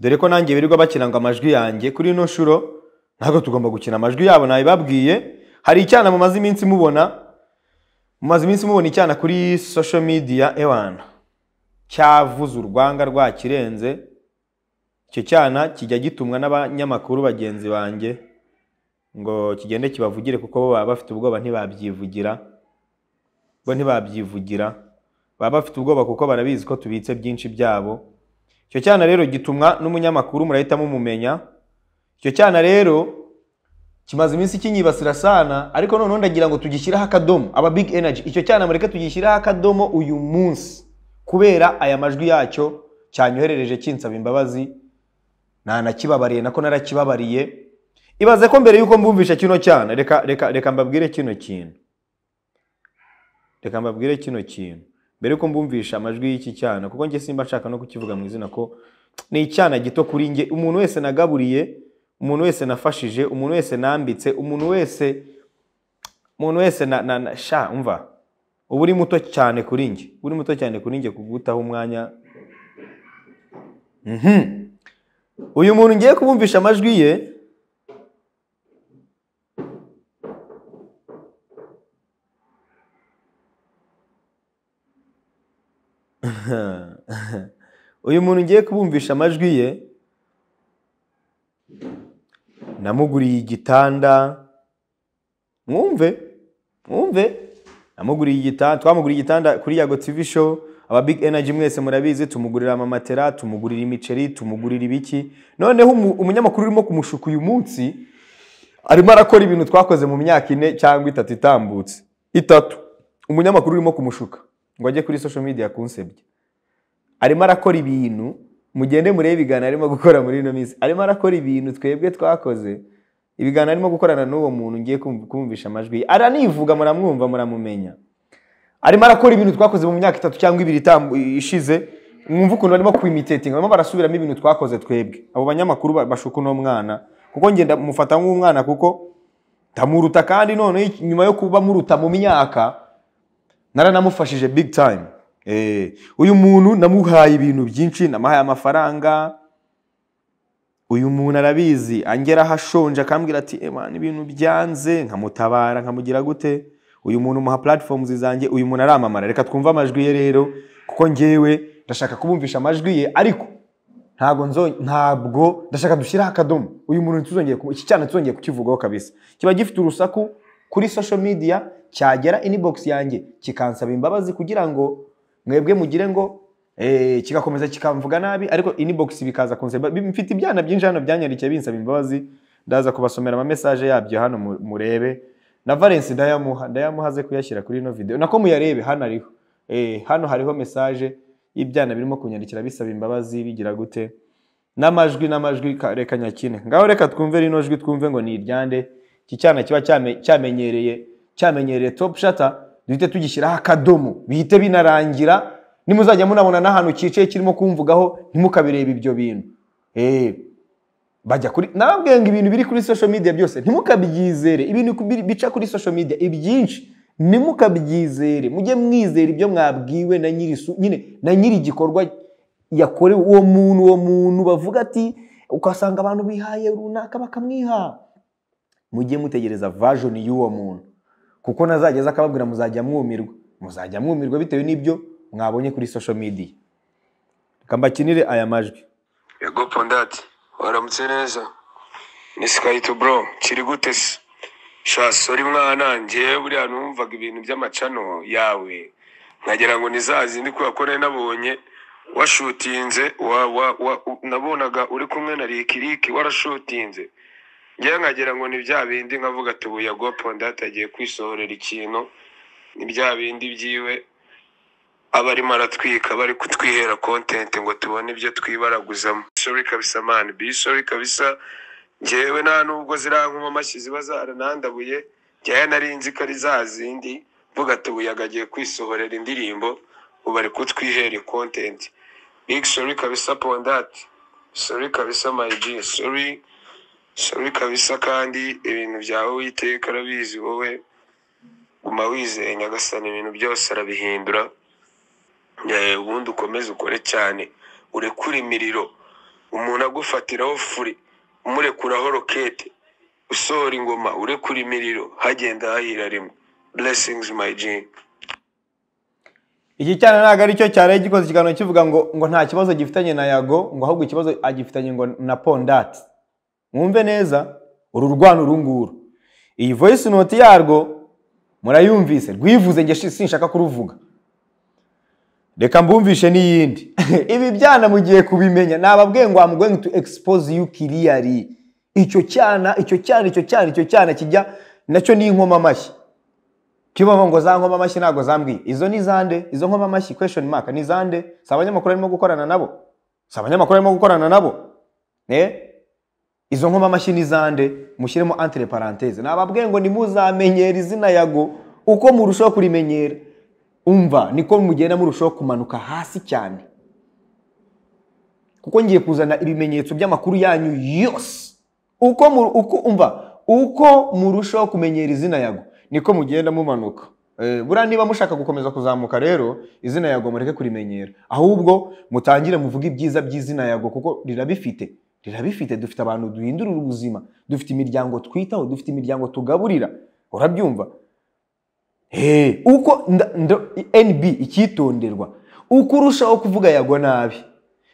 dore ko nanjye birirwa bakina ngo amajwi yanjye kuri ino shuro ntabwo tugomba gukina amajwi yabo nabibabwiye hari icyana mumaze iminsi mubona mumaze iminsi mubona icyana kuri social media ewana cyavuze urwanga rwakirenze icyo cyana kijya gitumwa n'abanyamakuru bagenzi banjye ngo kigende kibavugire kuko bo baba bafite ubwoba ntibabyivugira bo ntibabyivugira baba bafite ubwoba kuko barabizi ko tubitse byinshi byabo icyo cyana rero gitumwa n'umunyamakuru murahita mumumenya icyo cyana rero kimaze iminsi kinyibasira sana ariko noneho ndagira ngo tugishyireho akadomo aba big energy icyo cyana mureke tugishyireho akadomo uyu munsi kubera aya majwi yacyo cyanyoherereje kinsaba imbabazi nanakibabariye nako narakibabariye ibaze ko mbere y'uko mbumvisha kino cyana reka reka reka mbabwire kino kintu reka mbabwire kino kintu mbere y'uko mbumvisha amajwi y'iki cyana kuko njye simba nshaka no kukivuga mu izina ko ni icyana gito kuri njye umuntu wese nagaburiye umuntu wese nafashije umuntu wese nambitse umuntu wese umuntu wese na, na, na sha umva uba uri muto cyane kuri njye uba uri muto cyane kuri njye kugutaho umwanya Mhm. uyu muntu ngiye kubumvisha amajwi ye uyu muntu ngiye kubumvisha amajwi ye namuguriye igitanda mwumve mwumve namuguriye igitanda twamuguriye igitanda kuri yago tv show aba big energy mwese murabizi tumugurira amamatera tumugurira imiceri tumugurira ibiki noneho umu- umunyamakuru urimo kumushuka uyu munsi arimo arakora ibintu twakoze mu myaka ine cyangwa itatu itambutse itatu umunyamakuru urimo kumushuka ngo ajye kuri social media kunsebya arimo arakora ibintu mugende murebe ibiganiro arimo gukora muri ino minsi arimo arakora ibintu twebwe twakoze ibiganiro arimo gukorana n'uwo muntu ngiye kumv- kumvisha amajwi ye. aranivuga muramwumva muramumenya arimo arakora ibintu twakoze mu myaka itatu cyangwa ibiri itambu- ishize mwumva ukuntu barimo kwimitatinga barimo barasubiramo ibintu twakoze twebwe abo banyamakuru ba- bashuka uno mwana kuko ngenda mufata nk'umwana kuko ndamuruta kandi noneho nyuma yo kuba muruta mu myaka naranamufashije big time Eh, uyu muntu namuhaye ibintu byinshi namuhaye amafaranga uyu muntu arabizi angeraho ashonje akambwira ati emana ibintu byanze nkamutabara nkamugira gute uyu muntu umuha platforms zanjye uyu muntu aramamara reka twumve amajwi ye rero kuko ngewe ndashaka kubumvisha amajwi ye ariko ntabwo nzo ntabwo ndashaka dushyiraho akadomo uyu muntu ntituzongeye ku- iki cyana tuzongeye kukivugaho kabisa kiba gifite urusaku kuri social media cyagera inbox yanjye kikansaba imbabazi kugira ngo mwebwe mugire ngo eh, kigakomeza kikamvuga nabi ariko inbox bikaza kunsaba bi- mfite ibyana byinshi hano byanyarikiye binsaba imbabazi ndaza kubasomera ama message yabyo hano mu- murebe na Valence ndayamuha ndayamuha aze kuyashyira kuri ino video nako muyarebe hano ariho eh, hano hariho message y'ibyana birimo kunyandikira bisaba imbabazi bigira gute n'amajwi n'amajwi ka- reka nyakine ngaho reka twumve rino jwi twumve ngo ni iryande iki cyana kiba cyame- cyamenyereye cyamenyereye top shata duhite tugishyiraho akadomo bihite binarangira nimuzajya munabona n'ahantu cyicaye kirimo kumvugaho ntimukabireba ibyo bintu Eh, bajya kuri nababwiye ngo ibintu biri kuri social media byose ntimukabyizere ibintu ku- biri- bica kuri social media ibyinshi ntimukabyizere mujye mwizera ibyo mwabwiwe na nyiri su- nyine na nyiri igikorwa yakorewe uwo muntu uwo muntu bavuga ati ugasanga abantu bihaye runaka bakamwiha mujye mutegereza version y'uwo muntu kuko nazageza akababwira muzajya mwumirwa muzajya mwumirwa bitewe n'ibyo mwabonye kuri social media reka mbakinire aya majwi yego pondati waramutse neza ni sikayito bro kiri gute se sha sori mwana njye buriya numvaga ibintu by'amacano yawe nkagira ngo ni za zindi kubera ko nari nabonye washutinze wa, wa, wa, u- nabonaga uri kumwe na rikiriki warashutinze ngewe nkagira ngo ni bya bindi nkavuga ati ubu yago pondati agiye kwisohorera ikintu ni bya bindi byiwe aba arimo aratwika bari kutwihera kontenti ngo tubone ibyo twibaraguzamo sori kabisa mani bi sori kabisa ngewe nta nubwo zirankuma amashyi ziba zaranandabuye njyewe nari nzi ko ari za zindi mvuga ati ubuyaga agiye kwisohorera indirimbo ubu ari kutwihera kontenti big sori kabisa pondati sori kabisa mayiji sori sori kabisa kandi ibintu byawe witeka arabizi wowe guma wizeye nyagasani ibintu byose arabihindura Eh, ubundi ukomeze ukore cyane urekure imiriro umuntu agufatiraho furi umurekuraho rokete usohora ingoma urekura imiriro hagenda hahira rimwe blessings my G. iki cyana ntabwo ari cyo cyari gikoze ikiganiro kivuga ngo ngo nta kibazo gifitanye na yago ngo ahubwo ikibazo agifitanye ngo na pondati mwumve neza uru rwano uru nguru iyi voice note yarwo murayumvise rwivuze nge shi- sinshaka kuruvuga reka mbumvishe n'iyindi ibi byana mugiye kubimenya nababwiye ngo I'm going to expose you clearly icyo cyana icyo cyana icyo cyana icyo cyana kijya nacyo ni inkoma amashyi kibaho ngo za nkoma amashyi ntabwo zambwiye izo ni zande izo nkoma amashyi question mark ni zande si abanyamakuru arimo gukorana nabo si abanyamakuru arimo gukorana nabo eh izo nkoma amashyi ni zande mushyiremo entre parenthese nababwiye ngo nimuzamenyera izina yago uko murushaho kurimenyera umva niko mugenda murushaho kumanuka hasi cyane kuko ngiye kuzana ibimenyetso by'amakuru yanyu yose uko mu- uko umva uko murushaho kumenyera izina yago niko mugenda mumanuka Eh, buriya niba mushaka gukomeza kuzamuka rero izina yago mureke kurimenyera ahubwo mutangire muvuge ibyiza by'izina yago kuko rirabifite rirabifite dufite abantu duhindurira ubuzima dufite imiryango twitaho dufite imiryango tugaburira urabyumva Eh, uko nda- nda- nb icyitonderwa uko urushaho kuvuga yagwa nabi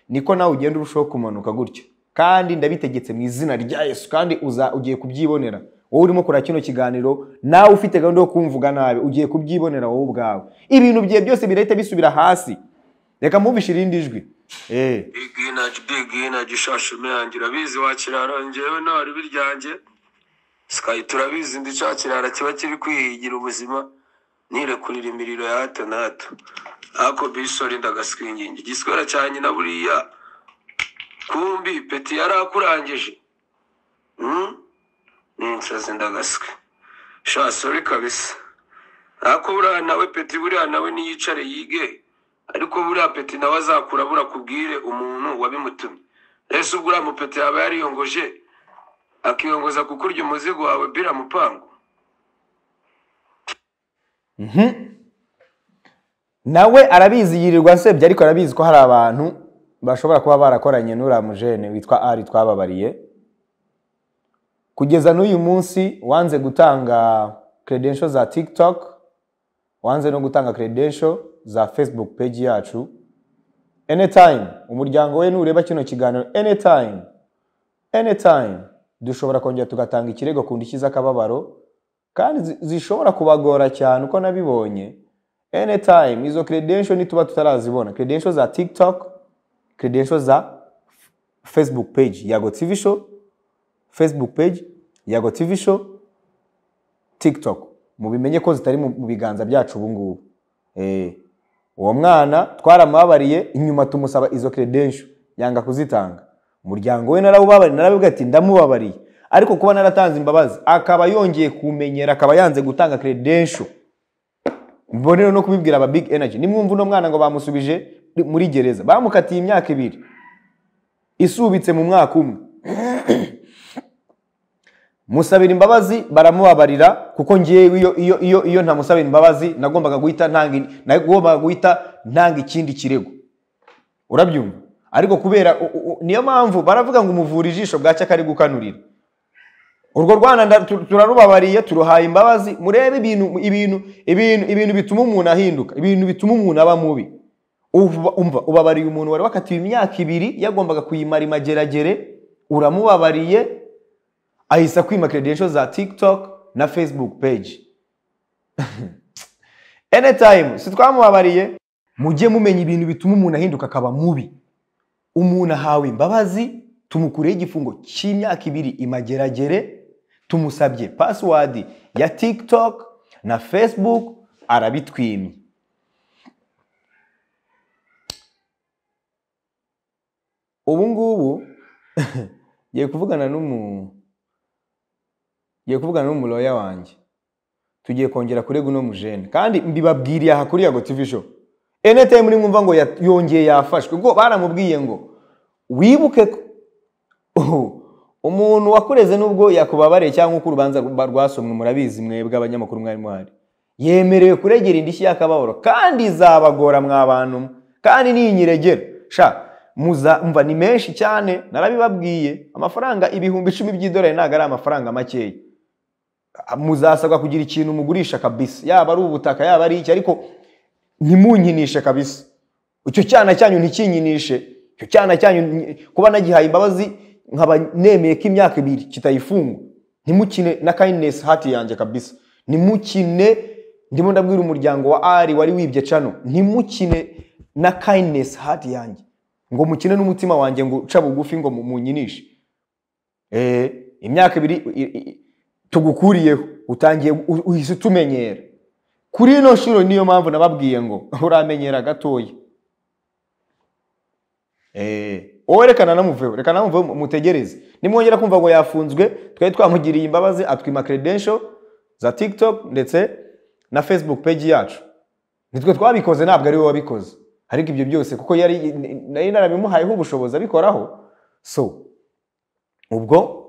niko nawe ugenda urushaho kumanuka gutyo kandi ndabitegetse mu izina rya yesu kandi uza ugiye kubyibonera wowe urimo kureba kino kiganiro nawe ufite gahunda yo kumvuga nabi ugiye kubyibonera wowe ubwawe ibintu bye byose birahita bisubira hasi reka mwumvishe irindi jwi Eh, big energy big energy shasha yanjye urabizi wakirara njyewe ntari biryanjye sky turabizi ndi cya kirara kiba kiri kwihigira ubuzima nirekurira imiriro ya hato na hato ako bisori ndagasingingi igiswera cyanjye na buriya kumbi peti yari akurangije Hmm? ninsazi ndagaswe sha sori kabisa ako buriya nawe peti buriya nawe niyicare yige ariko buriya peti nawe azakura burakubwire umuntu wabimutumye ese ubwo uriya mupeti yaba yariyongoje akiyongoza kukurya umuzigo wawe bira mupangu nawe arabizi yirirwa nsebya ariko arabizi ko hari abantu bashobora kuba barakoranye n'uriya mujene witwa ari twababariye kugeza n'uyu munsi wanze gutanga credential za tiktok wanze no gutanga credential za facebook page yacu anytime umuryango we nureba kino kiganiro anytime anytime dushobora kongera tugatanga ikirego ku ndishyi z'akababaro kandi zi- zishobora kubagora cyane uko nabibonye anytime izo credential nituba tutarazibona credential za tiktok credential za F- facebook page yago tv show facebook page yago tv show tiktok mubimenye ko zitari mu mu biganza byacu ubu ngubu Eh, uwo mwana twaramubabariye inyuma tumusaba izo credential yanga kuzitanga umuryango we narawubabariye narabibwira ati ndamubabariye ariko kuba naratanze imbabazi akaba yongeye kumenyera akaba yanze gutanga credential mbonero no kubibwira aba big energy nimwumva uno mwana ngo bamusubije muri gereza bamukatiye imyaka ibiri isubitse mu mwaka umwe musabira imbabazi baramubabarira kuko ngewe iyo iyo iyo iyo ntamusabira imbabazi nagombaga guhita ntanga nagombaga guhita ntanga ikindi kirego urabyumva ariko kubera u- u- u- niyo mpamvu baravuga ngo umuvura ijisho bwacya kari gukanurira urwo rwana nda- tu- turarubabariye turuhaye imbabazi murebe ibintu ibintu ibintu ibintu bituma umuntu ahinduka ibintu bituma umuntu aba mubi Uva- umva ubabariye umuntu wari wakatiwe imyaka ibiri yagombaga kuyimara imageragere uramubabariye ahise akwima credentials za tiktok na facebook page anytime sitwamubabariye mujye mumenya ibintu bituma umuntu ahinduka akaba mubi umuntu ahawe imbabazi tumukureho igifungo cy'imyaka ibiri imageragere tumusabye password ya tiktok na facebook arabitwimye ubu ngubu ngiye kuvugana n'umu ngiye kuvugana n'umuroya wanjye tugiye kongera kurega uno mujene kandi mbibabwiriye aha kuri yago tv show anytime muri mwumva ngo ya- yongeye yafashwe ubwo baramubwiye ngo wibuke ko Uhu, umuntu wakureze nubwo yakubabariye cyangwa uko urubanza rwa- rwasomwe murabizi mwebwe abanyamakuru mwari muhari yemerewe kuregera indishyi y'akababaro kandi izabagora mwa bantu mwe kandi ninyiregera sha muza mva ni menshi cyane narabibabwiye amafaranga ibihumbi icumi by'idolari ntabwo ari amafaranga makeya muzasabwa kugira ikintu mugurisha kabisa yaba ari ubutaka yaba ari iki ariko ntimunyinishe kabisa icyo cyana cyanyu ntikinyinishe icyo cyana cyanyu nyi- kuba nagihaye imbabazi nkaba nemeye ko imyaka ibiri kitayifungwa ntimukine na kindness hati yanjye kabisa ntimukine ndimo ndabwira umuryango wa ari wari wibye cano ntimukine na kindness hati yanjye ngo mukine n'umutima wanjye ngo uca bugufi ngo mu- munyinishe Eh, imyaka ibiri i- i- tugukuriyeho utangiye u- uhise utumenyera kuri ino nshuro niyo mpamvu nababwiye ngo uramenyera gatoya Eh, wowe reka nanamuveho reka nanamuveho mutegereze nimwongera kumva ngo yafunzwe twari twamugiriye imbabazi atwima credential za tiktok ndetse na facebook page yacu nitwe twabikoze ntabwo ari we wabikoze ariko ibyo byose kuko yari nari narabimuhayeho ubushobozi abikoraho so ubwo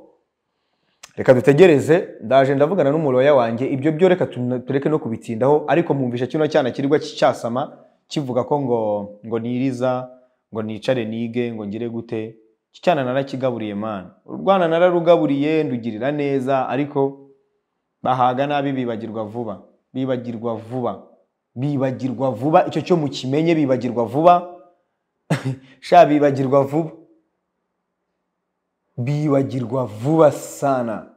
reka dutegereze ndaje ndavugana n'umuroya wanjye ibyo byo reka tuna- tureke no kubitindaho ariko mwumvisha kino cyana kirirwa cyasama kivuga ko ngo ngo niriza ngo nicare nige ngo ngire gute iki cyana narakigaburiye mana urwana nararugaburiye ndugirira neza ariko bahaga nabi bibagirwa vuba bibagirwa vuba bibagirwa vuba icyo cyo mukimenye bibagirwa vuba sha bibagirwa vuba bibagirwa vuba sana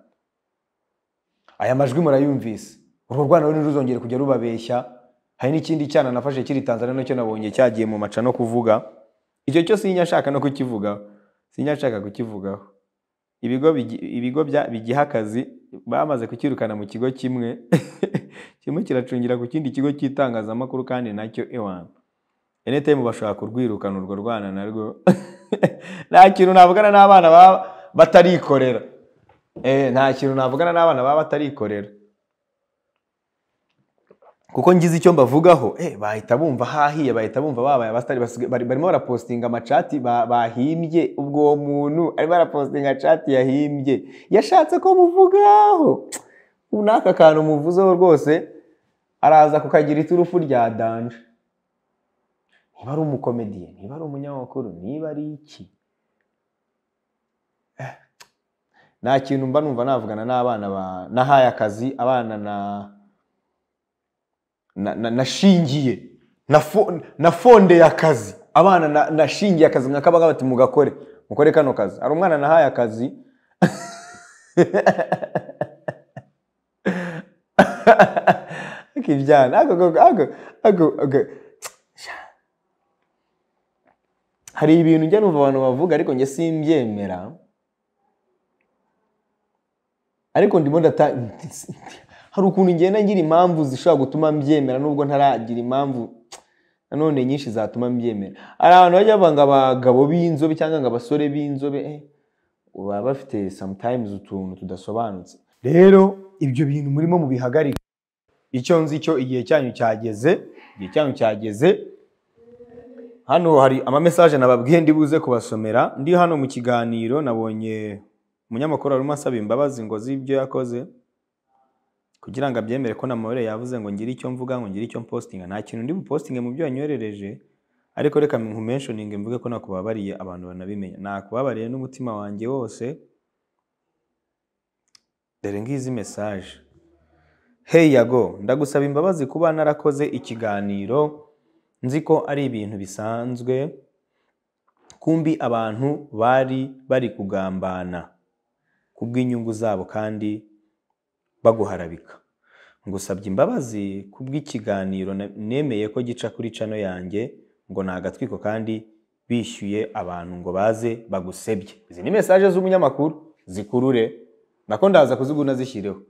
aya majwi murayumvise urwo rwana rero ntiruzongere kujya rubabeshya hari n'ikindi cyana nafashe kiri tanzania nacyo nabonye cyagiye mu maca no kuvuga icyo cyo sinyashaka no kukivugaho sinyashaka kukivugaho ibigo bigi- ibigo bya- bigiha akazi bamaze kukirukana mu kigo kimwe kimwe kiracungira ku kindi kigo cy'itangazamakuru kandi nacyo ewana enetemu bashobora kurwirukana urwo rwana narwo nta kintu navugana n'abana baba batarikorera Eh, nta kintu navugana n'abana baba batarikorera kuko ngize icyo mbavugaho eh, bahita bumva hahiye bahita bumva babaye abasitari basigaye- bari- barimo barapostinga amacati ba- bahimbye ubwo uwo muntu arimo arapostinga cati yahimbye yashatse ko muvugaho ubu n'aka kantu muvuzeho rwose araza kukagira iturufu rya danje niba ari umukomediye niba ari umunyamakuru niba ari iki Eh, nta kintu mba numva navugana n'abana ba- nahaye akazi abana na na- na- nashingiye nafo- nafondeye akazi abana na- nashingiye akazi mwakabaga bati mugakore mukore kano kazi hari umwana nahaye akazi kibyana ako ako ako ako ako hari ibintu njya numva abantu bavuga ariko njye simbyemera ariko ndimo ndata hari ukuntu ngenda ngira impamvu zishobora gutuma mbyemera nubwo ntaragira impamvu nanone nyinshi zatuma mbyemera hari abantu bajya bavuga ngo abagabo b'inzobe cyangwa ngo abasore b'inzobe eh, baba bafite sometimes utuntu tudasobanutse rero ibyo bintu murimo mubihagarika icyo nzi cyo igihe cyanyu cyageze igihe cyanyu cyageze hano hari amamesaje nababwiye ndibuze kubasomera ndi hano mu kiganiro nabonye umunyamakuru arimo asaba imbabazi ngo z'ibyo yakoze kugira ngo abyemere ko namabere yavuze ngo ngire icyo mvuga ngo ngire icyo mpostinga nta kintu ndi bupostinge mu byo wanyoherereje ariko reka nkumentioninge mvuge ko nakubabariye abantu banabimenya nakubabariye n'umutima wanjye wose dore ngizi mesaje hey yago ndagusaba imbabazi kuba narakoze ikiganiro nzi ko ari ibintu bisanzwe kumbi abantu bari bari kugambana kubw'inyungu zabo kandi baguharabika ngusabye imbabazi kubw'ikiganiro na- nemeye ko gica kuri cano yanjye ngo ni agatwiko kandi bishyuye abantu ngo baze bagusebye izi ni mesaje z'umunyamakuru zikurure nako ndaza kuziguna zishyireho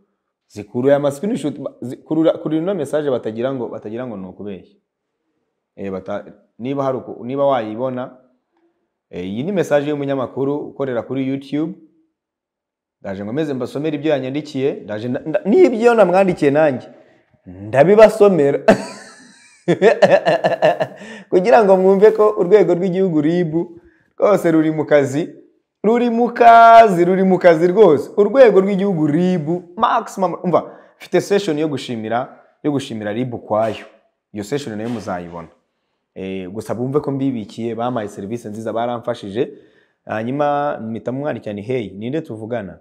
zikuruye amasikinishuti zikurura kurura ino mesaje batagira ngo batagira ngo ni ukubeshya Eh, bata- niba hari uku- niba wayibona eh, iyi ni mesaje y'umunyamakuru ukorera kuri youtube ndaje ngo meze mbasomere ibyo yanyandikiye ndaje nda- nda- n'ibyo namwandikiye nanjye ndabibasomera kugira ngo mwumve ko urwego rw'igihugu ribu rwose ruri mu kazi ruri mu kazi ruri mu kazi rwose urwego rw'igihugu ribu maximum umva mfite session yo gushimira yo gushimira ribu kwayo iyo session nayo muzayibona Eh, gusa bumve ko mbibikiye bampaye serivisi nziza baramfashije hanyuma mpita mumwandikira ni hey ninde tuvugana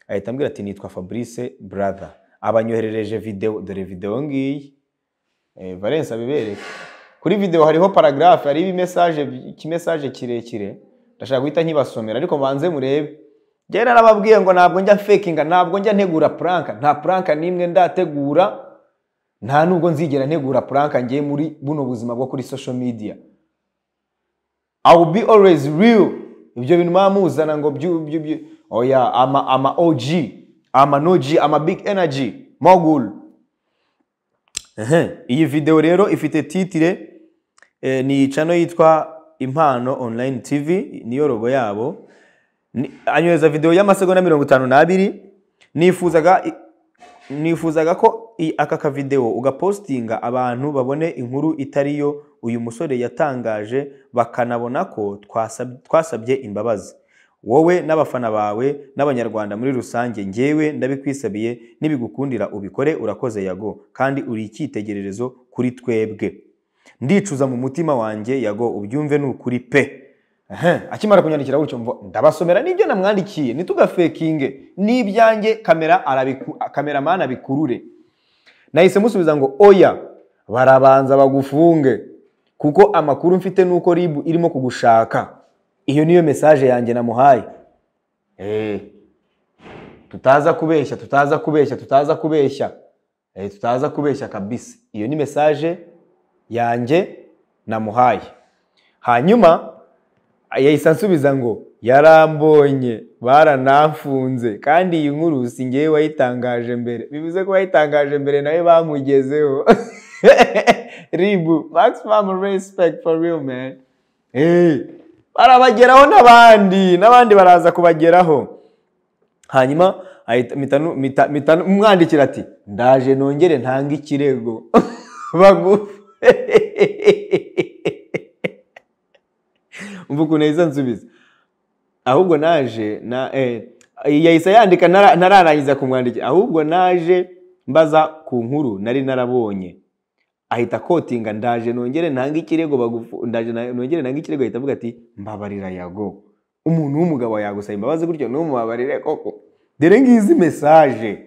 ahita ambwira ati nitwa fabrice brother abanyoherereje video dore video ngiyi eh, valence abibereke kuri video hariho paragraphe hariho imesaje ikimesaje kirekire ndashaka guhita nkibasomera ariko banze murebe njyewe narababwiye ngo ntabwo njya fakinga ntabwo njya ntegura pranka nta pranka n'imwe ndategura nta nubwo nzigera ntegura puranka ngiye muri buno buzima bwo kuri social media I will be always real ibyo bintu muba muzana ngo byu byu byu oya ama ama OG ama no G ama big energy mogul Ehe, iyi video rero ifite titire eh, ni channel yitwa impano online tv niyo rogo yabo Ni- anyohereza video y'amasegonda mirongo itanu n'abiri nifuzaga i- nifuzaga ko i- aka kavideo ugapostinga abantu babone inkuru itari yo uyu musore yatangaje bakanabona ko twasab- twasabye imbabazi wowe n'abafana bawe n'abanyarwanda muri rusange njyewe ndabikwisabiye nibigukundira ubikore urakoze yago kandi uri icyitegererezo kuri twebwe ndicuza mu mutima wanjye yago ubyumve ni ukuri pe Ehe, akimara kunyandikira gutyo mvo ndabasomera n'ibyo namwandikiye ntitugafekinge n'ibyanjye kamera arabiku- kameramani abikurure nahise musubiza ngo oya barabanza bagufunge kuko amakuru mfite ni uko ribu irimo kugushaka iyo niyo mesaje yanjye namuhaye Eh, tutaza kubeshya tutaza kubeshya tutaza kubeshya Eh, tutaza kubeshya kabisa iyo ni mesaje yanjye namuhaye hanyuma yahise ansubiza ngo yarambonye baranamfunze kandi iyi nkuru si ngewe wayitangaje mbere bivuze ko wayitangaje mbere nawe bamugezeho ribu maximum respect for real man Eh, barabageraho n'abandi n'abandi baraza kubageraho hanyuma ahita- mpita nu- mpita- mpita nu- mwandikira ati ndaje nongere ntanga ikirego bagu umva ukuntu yahise ansubiza ahubwo naje na eh, yahise yandika nara- ntararangiza kumwandikira ahubwo naje mbaza ku nkuru nari narabonye ahita akotinga ndaje nongere ntanga ikirego bagufu ndaje na- nongere ntanga ikirego ahita avuga ati mbabarira yago umuntu w'umugabo yagusaba imbabazi gutyo ntumubabarire koko dore ngizi mesaje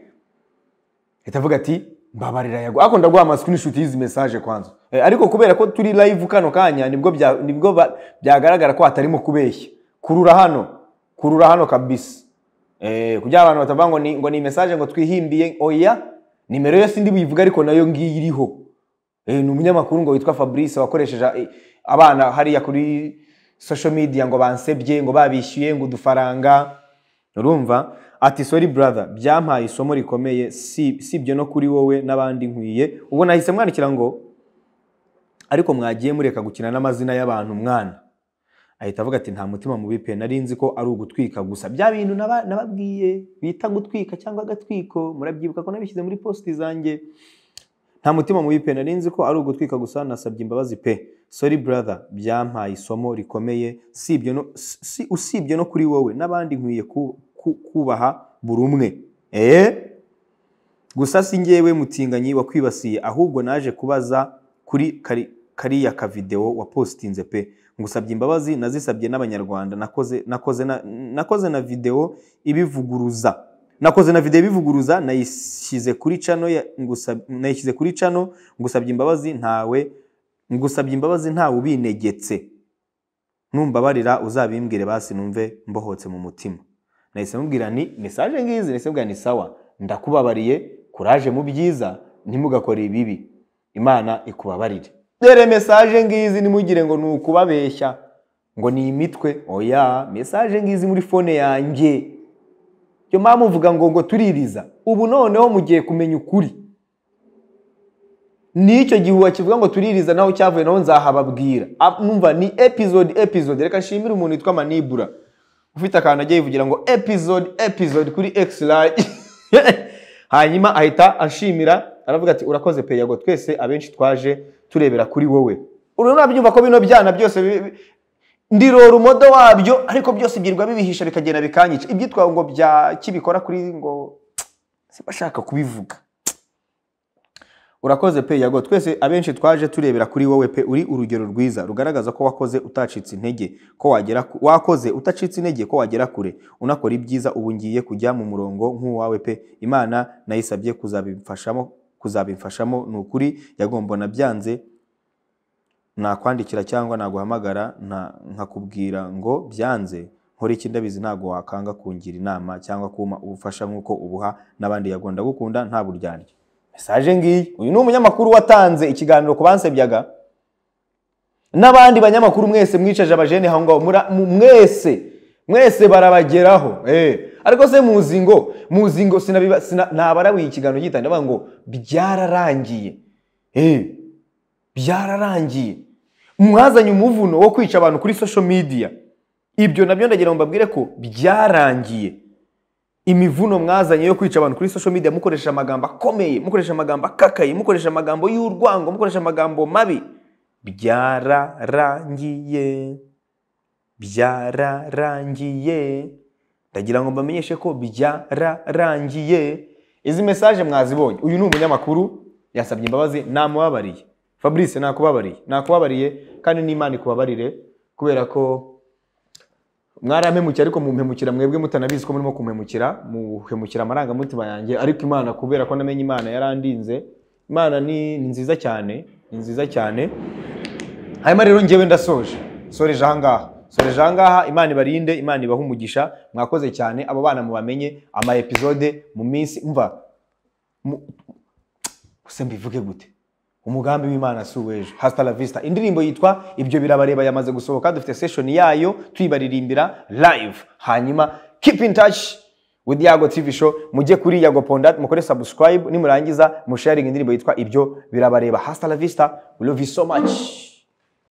ahita avuga ati mbabarira yago ariko ndaguha amasikinishuti y'izi mesaje kwanza Eh, ariko kubera ko turi live kano kanya nibwo bya- nibwo ba- byagaragara ko hatarimo kubeshya kurura hano kurura hano kabisa Eh, kugira abantu batavuga ngo ni ngo ni mesaje ngo twihimbiye oya nimero yose ndi buyivuga ariko nayo ngiyi iriho Eh, ni umunyamakuru ngo witwa fabrice wakoresheje eh, abana hariya kuri social media ngo bansebye ngo babishyuye ngo udufaranga urumva ati sorry brother byampaye isomo rikomeye si si ibyo no kuri wowe n'abandi nkwiye ubwo nahise mwandikira ngo ariko mwagiye mureka gukina n'amazina y'abantu mwana ahita avuga ati nta mutima mubi pe nari nzi ko ari ugutwika gusa bya bintu naba- nababwiye bita gutwika cyangwa agatwiko murabyibuka ko nabishyize muri posti zanjye nta mutima mubi pe nari nzi ko ari ugutwika gusa nasabye imbabazi pe sorry brother byampaye isomo rikomeye si ibyo no, si, si- usibye no kuri wowe n'abandi nkwiye ku- ku- kubaha buri umwe Eh? gusa si njyewe mutinganyi wakwibasiye ahubwo naje kubaza kuri kari- kariya kavidewo wapositinze pe ngusabye imbabazi nazisabye n'abanyarwanda nakoze nakoze na, nakoze na video ibivuguruza nakoze na video ibivuguruza nayishyize kuri cano ya- ngusab- nayishyize kuri cano ngusabye imbabazi ntawe ngusabye imbabazi ntawe ubinegetse numbabarira uzabimbwire basi numve mbohotse mu mutima nahise mubwira ni mesaje ngizi nahise mubwira ni sawa ndakubabariye kuraje mu byiza ntimugakore ibibi imana ikubabarire dore mesaje ngizi ntimugire ngo ni ukubabeshya ngo ni imitwe oya mesaje ngizi muri fone yanjye yo mpamvu uvuga ngo ngo tuririza ubu noneho mugiye kumenya ukuri n'icyo gihe wakivuga ngo tuririza naho cyavuye naho nzahababwira Ah, numva ni episode episode reka nshimire umuntu witwa manibura ufite akantu agiye yivugira ngo episode episode kuri x large hanyuma ahita ashimira aravuga ati urakoze peyago twese abenshi twaje turebera kuri wowe urabyumva ko bino byana byose bi- bi- ndirora umodo wabyo ariko byose byirirwa bibihisha bikagenda bikanyica ibyitwa ngo bya kibikora kuri ngo sibashaka kubivuga urakoze pe yago twese abenshi twaje turebera kuri wowe pe uri urugero rwiza rugaragaza ko wakoze utacitse intege ko wagera ku- wakoze utacitse intege ko wagera kure unakora ibyiza ubu ngiye kujya mu murongo nk'uwawe pe imana nayisabye kuzabimfashamo kuzabimfashamo ni ukuri yagombona byanze nakwandikira cyangwa naguhamagara nta- nkakubwira ngo byanze nkora iki ndabizi ntabwo wakanga kungira inama cyangwa kumpa ubufasha nk'uko ubuha n'abandi yago ndagukunda nta buryarya mesaje ngiyi uyu ni umunyamakuru watanze ikiganiro ku bansebyaga n'abandi banyamakuru mwese mwicaje abajene aho ngaho mura- mu- mwese mwese barabageraho eh. ariko se muzi ngo muzi ngo sinabiba- sina- nabarabuye ikiganiro gitanda bavuga ngo byararangiye eh byararangiye mwazanye umuvuno wo kwica abantu kuri social media ibyo nabyo ndagira ngo mbabwire ko byarangiye imivuno mwazanye yo kwica abantu kuri social media mukoresha amagambo akomeye mukoresha amagambo akakaye mukoresha amagambo y'urwango mukoresha amagambo mabi byararangiye byararangiye ndagira ngo mbamenyeshe ko byararangiye izi mesaje mwazibonye uyu ni umunyamakuru yasabye imbabazi namubabariye fabrice nakubabariye nakubabariye kandi n'imana ikubabarire kubera ko mwarampemukiye ariko mumpemukira mwebwe mutanabizi ko murimo kumpemukira muhemukira amarangamutima yanjye ariko imana kubera ko namenye imana yarandinze imana ni ni nziza cyane ni nziza cyane hanyuma rero njyewe ndasoje soreje ahangaha soreje ahangaha imana ibarinde imana ibahe umugisha mwakoze cyane abo bana mubamenye ama episode mu minsi mva mu- se mbivuge gute umugambi w'imana si uw'ejo hasta la vista indirimbo yitwa ibyo birabareba yamaze gusohoka dufite session yayo tuyibaririmbira live hanyuma keep in touch with yago tv show mujye kuri yago pondat mukore subscribe nimurangiza musharinga indirimbo yitwa ibyo birabareba hasta la vista we love you so much